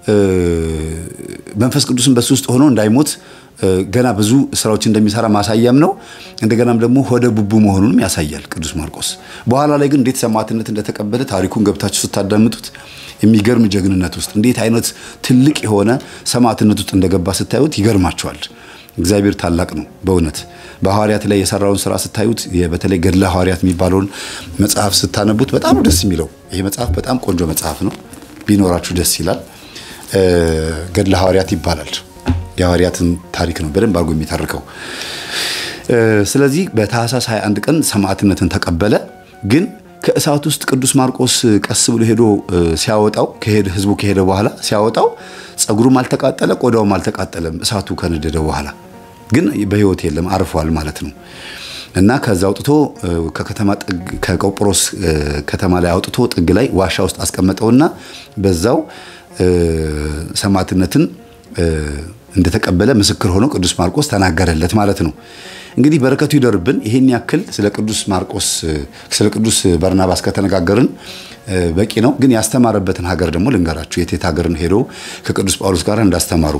መንፈስ ቅዱስን በሱ ውስጥ ሆኖ እንዳይሞት ገና ብዙ ስራዎች እንደሚሰራ ማሳያም ነው። እንደገናም ደግሞ ሆደ ቡቡ መሆኑንም ያሳያል ቅዱስ ማርቆስ። በኋላ ላይ ግን እንዴት ሰማዕትነት እንደተቀበለ ታሪኩን ገብታችሁ ስታዳምጡት የሚገርም ጀግንነት ውስጥ እንዴት አይነት ትልቅ የሆነ ሰማዕትነት ውስጥ እንደገባ ስታዩት ይገርማቸዋል። እግዚአብሔር ታላቅ ነው በእውነት በሐዋርያት ላይ የሰራውን ስራ ስታዩት በተለይ ገድለ ሐዋርያት የሚባለውን መጽሐፍ ስታነቡት በጣም ደስ የሚለው ይሄ መጽሐፍ በጣም ቆንጆ መጽሐፍ ነው። ቢኖራችሁ ደስ ይላል። ገድለ ሐዋርያት ይባላል። የሐዋርያትን ታሪክ ነው በደንብ አድርጎ የሚተርከው። ስለዚህ በታኅሳስ 21 ቀን ሰማዕትነትን ተቀበለ። ግን ከእሳት ውስጥ ቅዱስ ማርቆስ ቀስ ብሎ ሄዶ ሲያወጣው ከሄደ ህዝቡ ከሄደ በኋላ ሲያወጣው ጸጉሩም አልተቃጠለ፣ ቆዳውም አልተቃጠለም። እሳቱ ከነደደ በኋላ ግን በህይወት የለም አርፏል ማለት ነው። እና ከዛ አውጥቶ ከከተማ ጥግ ከቆጵሮስ ከተማ ላይ አውጥቶ ጥግ ላይ ዋሻ ውስጥ አስቀመጠውና በዛው ሰማዕትነትን እንደተቀበለ ምስክር ሆኖ ቅዱስ ማርቆስ ተናገረለት ማለት ነው። እንግዲህ በረከቱ ይደርብን። ይሄን ያክል ስለ ቅዱስ ማርቆስ ስለ ቅዱስ በርናባስ ከተነጋገርን በቂ ነው። ግን ያስተማረበትን ሀገር ደግሞ ልንገራችሁ። የቴት ሀገርን ሄዶ ከቅዱስ ጳውሎስ ጋር እንዳስተማሩ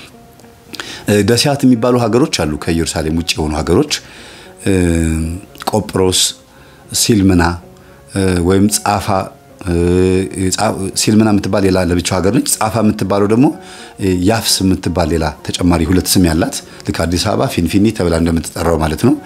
ደሲያት የሚባሉ ሀገሮች አሉ። ከኢየሩሳሌም ውጭ የሆኑ ሀገሮች ቆጵሮስ፣ ሲልምና ወይም ጻፋ ሲልምና የምትባል ሌላ ለብቻው ሀገር ነች። ጻፋ የምትባለው ደግሞ ያፍስ የምትባል ሌላ ተጨማሪ ሁለት ስም ያላት ልክ አዲስ አበባ ፊንፊኒ ተብላ እንደምትጠራው ማለት ነው።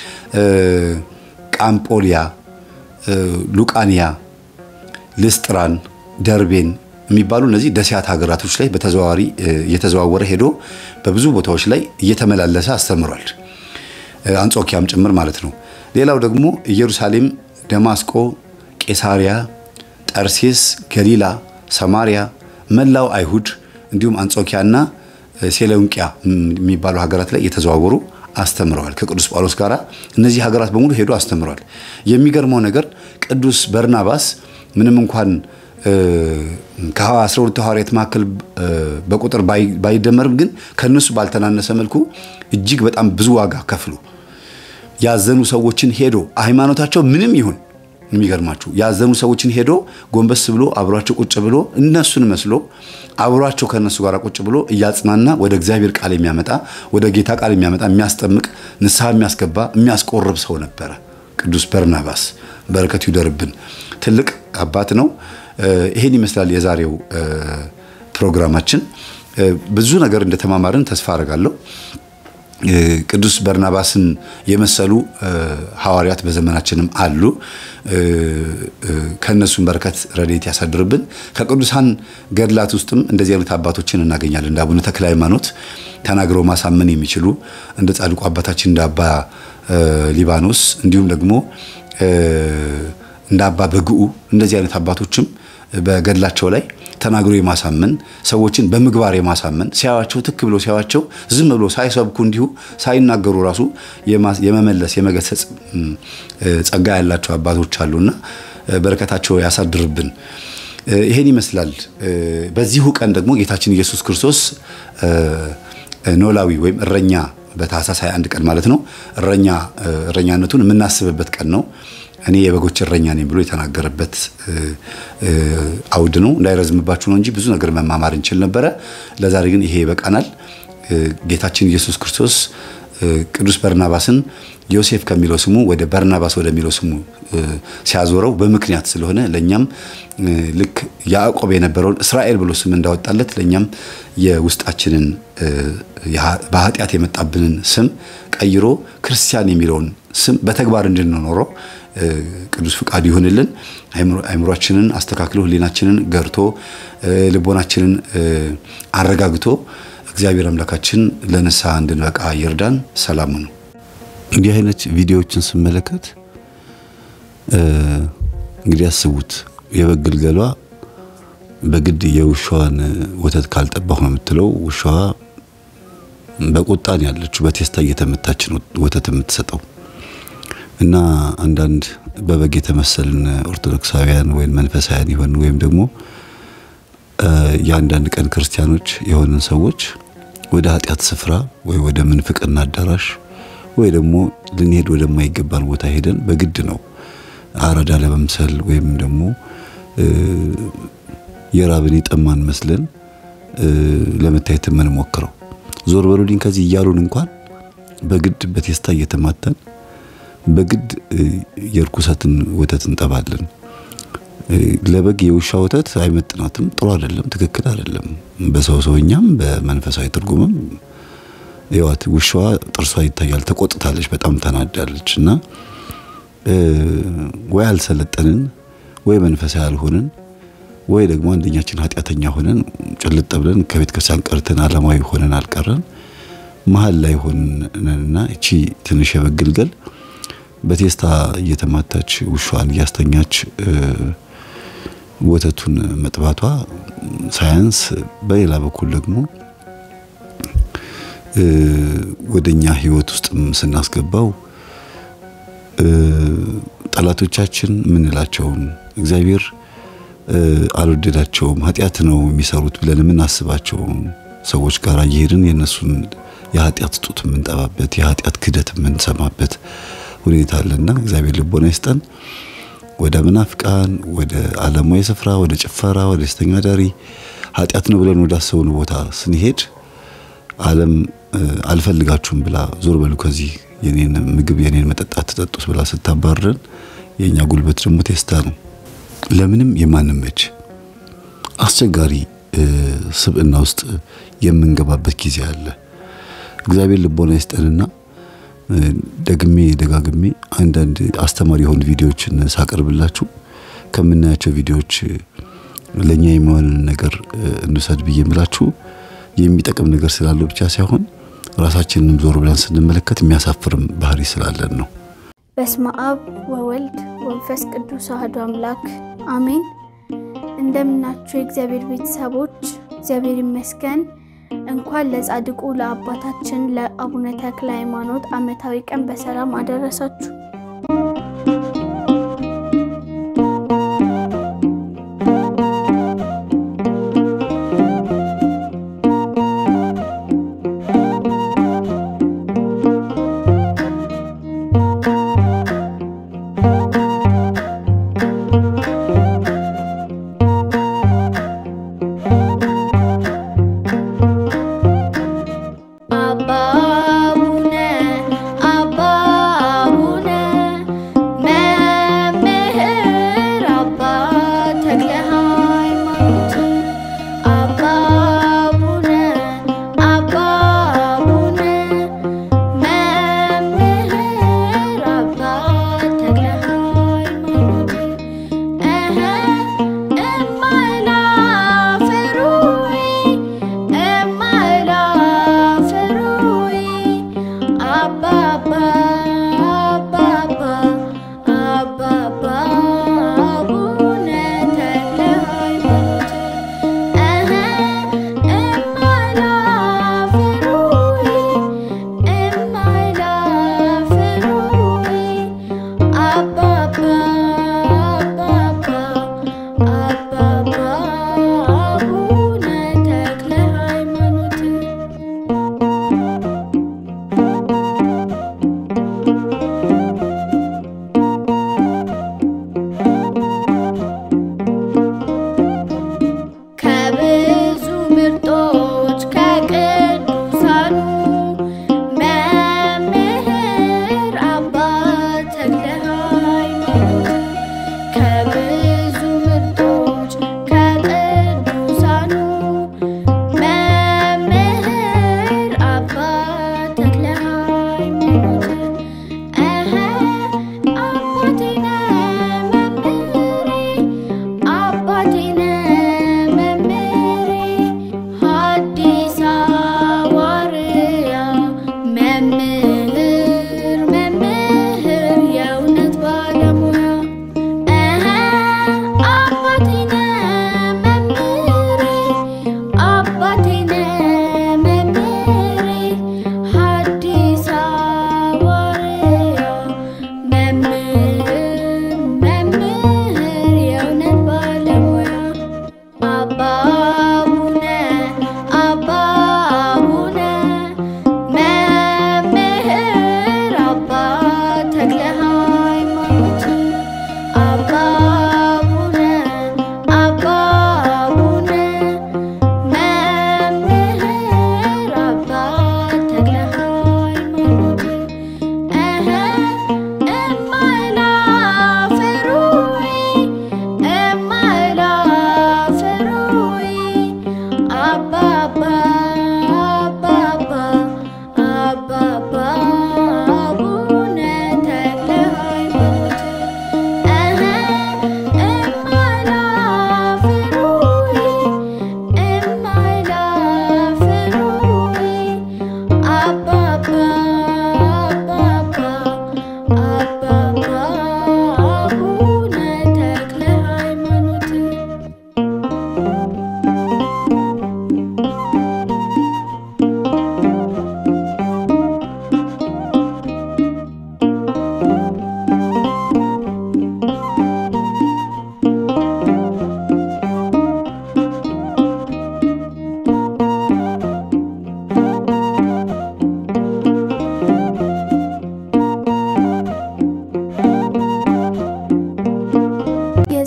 ቃምጶሊያ፣ ሉቃንያ፣ ልስጥራን፣ ደርቤን የሚባሉ እነዚህ ደሲያት ሀገራቶች ላይ በተዘዋዋሪ እየተዘዋወረ ሄዶ በብዙ ቦታዎች ላይ እየተመላለሰ አስተምሯል። አንጾኪያም ጭምር ማለት ነው። ሌላው ደግሞ ኢየሩሳሌም፣ ደማስቆ፣ ቄሳሪያ ጠርሴስ፣ ገሊላ፣ ሰማሪያ፣ መላው አይሁድ እንዲሁም አንጾኪያና ሴሎንቂያ የሚባሉ ሀገራት ላይ እየተዘዋወሩ አስተምረዋል። ከቅዱስ ጳውሎስ ጋር እነዚህ ሀገራት በሙሉ ሄዶ አስተምረዋል። የሚገርመው ነገር ቅዱስ በርናባስ ምንም እንኳን ከአስራ ሁለቱ ሐዋርያት መካከል በቁጥር ባይደመርም ግን ከእነሱ ባልተናነሰ መልኩ እጅግ በጣም ብዙ ዋጋ ከፍሎ ያዘኑ ሰዎችን ሄዶ ሃይማኖታቸው ምንም ይሁን የሚገርማችሁ ያዘኑ ሰዎችን ሄዶ ጎንበስ ብሎ አብሯቸው ቁጭ ብሎ እነሱን መስሎ አብሯቸው ከእነሱ ጋር ቁጭ ብሎ እያጽናና ወደ እግዚአብሔር ቃል የሚያመጣ ወደ ጌታ ቃል የሚያመጣ የሚያስጠምቅ ንስሐ የሚያስገባ የሚያስቆርብ ሰው ነበረ ቅዱስ በርናባስ። በረከቱ ይደርብን። ትልቅ አባት ነው። ይሄን ይመስላል የዛሬው ፕሮግራማችን። ብዙ ነገር እንደተማማርን ተስፋ አደርጋለሁ። ቅዱስ በርናባስን የመሰሉ ሐዋርያት በዘመናችንም አሉ። ከእነሱም በረከት ረድኤት ያሳድርብን። ከቅዱሳን ገድላት ውስጥም እንደዚህ አይነት አባቶችን እናገኛለን። እንደ አቡነ ተክለ ሃይማኖት ተናግረው ማሳመን የሚችሉ እንደ ጻድቁ አባታችን እንደ አባ ሊባኖስ እንዲሁም ደግሞ እንደ አባ በግኡ እንደዚህ አይነት አባቶችም በገድላቸው ላይ ተናግሮ የማሳመን ሰዎችን በምግባር የማሳመን ሲያዋቸው ትክ ብሎ ሲያዋቸው ዝም ብሎ ሳይሰብኩ እንዲሁ ሳይናገሩ ራሱ የመመለስ የመገሰጽ ጸጋ ያላቸው አባቶች አሉና በረከታቸው ያሳድርብን። ይሄን ይመስላል። በዚሁ ቀን ደግሞ ጌታችን ኢየሱስ ክርስቶስ ኖላዊ ወይም እረኛ በታኅሳስ 21 ቀን ማለት ነው እረኛ እረኛነቱን የምናስብበት ቀን ነው። እኔ የበጎች እረኛ ነኝ ብሎ የተናገረበት አውድ ነው። እንዳይረዝምባችሁ ነው እንጂ ብዙ ነገር መማማር እንችል ነበረ። ለዛሬ ግን ይሄ ይበቃናል። ጌታችን ኢየሱስ ክርስቶስ ቅዱስ በርናባስን ዮሴፍ ከሚለው ስሙ ወደ በርናባስ ወደሚለው ስሙ ሲያዞረው በምክንያት ስለሆነ ለእኛም ልክ ያዕቆብ የነበረውን እስራኤል ብሎ ስም እንዳወጣለት ለእኛም የውስጣችንን በኃጢአት የመጣብንን ስም ቀይሮ ክርስቲያን የሚለውን ስም በተግባር እንድንኖረው ቅዱስ ፍቃድ ይሁንልን። አይምሯችንን አስተካክሎ ሕሊናችንን ገርቶ ልቦናችንን አረጋግቶ እግዚአብሔር አምላካችን ለንስሐ እንድንበቃ ይርዳን። ሰላሙ ነው። እንዲህ አይነት ቪዲዮዎችን ስመለከት እንግዲህ አስቡት የበግ ግልገሏ በግድ የውሻዋን ወተት ካልጠባሁ ነው የምትለው። ውሻዋ በቁጣን ያለችው በቴስታ እየተመታች ነው ወተት የምትሰጠው። እና አንዳንድ በበግ የተመሰልን ኦርቶዶክሳውያን ወይም መንፈሳውያን ይሆን ወይም ደግሞ የአንዳንድ ቀን ክርስቲያኖች የሆንን ሰዎች ወደ ኃጢአት ስፍራ ወይ ወደ ምንፍቅና አዳራሽ ወይ ደግሞ ልንሄድ ወደማይገባን ቦታ ሄደን በግድ ነው አራዳ ለመምሰል ወይም ደግሞ የራብን የጠማን መስለን ለመታየት የምንሞክረው። ዞር በሉልኝ ከዚህ እያሉን እንኳን በግድ በቴስታ እየተማተን በግድ የርኩሰትን ወተት እንጠባለን። ለበግ የውሻ ወተት አይመጥናትም፣ ጥሩ አይደለም፣ ትክክል አይደለም። በሰው ሰውኛም በመንፈሳዊ ትርጉምም ይዋት ውሻዋ ጥርሷ ይታያል፣ ተቆጥታለች፣ በጣም ተናዳለች። እና ወይ አልሰለጠንን ወይ መንፈሳዊ አልሆንን ወይ ደግሞ አንደኛችን ኃጢአተኛ ሆነን ጭልጥ ብለን ከቤተ ክርስቲያን ቀርተን ዓለማዊ ሆነን አልቀረን መሀል ላይ ሆነንና እቺ ትንሽ የበግ ግልገል በቴስታ እየተማታች ውሻዋን እያስተኛች ወተቱን መጥባቷ ሳያንስ፣ በሌላ በኩል ደግሞ ወደኛ ሕይወት ውስጥም ስናስገባው ጠላቶቻችን ምንላቸውን እግዚአብሔር አልወደዳቸውም ኃጢአት ነው የሚሰሩት ብለን የምናስባቸው ሰዎች ጋር እየሄድን የእነሱን የኃጢአት ጡት የምንጠባበት የኃጢአት ክደት የምንሰማበት ሁኔታ አለና እግዚአብሔር ልቦና ይስጠን። ወደ መናፍቃን፣ ወደ ዓለማዊ ስፍራ፣ ወደ ጭፈራ፣ ወደ ስተኛ ዳሪ ኃጢአት ነው ብለን ወዳሰውን ቦታ ስንሄድ ዓለም አልፈልጋችሁም ብላ ዞር በሉ ከዚህ የኔን ምግብ የኔን መጠጣት ተጠጡት ብላ ስታባረን የእኛ ጉልበት ደግሞ ቴስታ ነው። ለምንም የማንመች አስቸጋሪ ስብዕና ውስጥ የምንገባበት ጊዜ አለ። እግዚአብሔር ልቦና ይስጠንና ደግሜ ደጋግሜ አንዳንድ አስተማሪ የሆኑ ቪዲዮዎችን ሳቀርብላችሁ ከምናያቸው ቪዲዮዎች ለኛ የሚሆንን ነገር እንውሰድ ብዬ የምላችሁ የሚጠቅም ነገር ስላለው ብቻ ሳይሆን ራሳችንንም ዞር ብለን ስንመለከት የሚያሳፍርም ባህሪ ስላለን ነው። በስመ አብ ወወልድ ወንፈስ ቅዱስ አሐዱ አምላክ አሜን። እንደምናችሁ የእግዚአብሔር ቤተሰቦች፣ እግዚአብሔር ይመስገን። እንኳን ለጻድቁ ለአባታችን ለአቡነ ተክለ ሃይማኖት ዓመታዊ ቀን በሰላም አደረሳችሁ።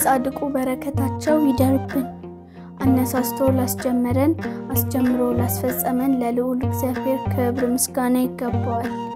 የጻድቁ በረከታቸው ይደርብን። አነሳስቶ ላስጀመረን አስጀምሮ ላስፈጸመን ለልዑል እግዚአብሔር ክብር ምስጋና ይገባዋል።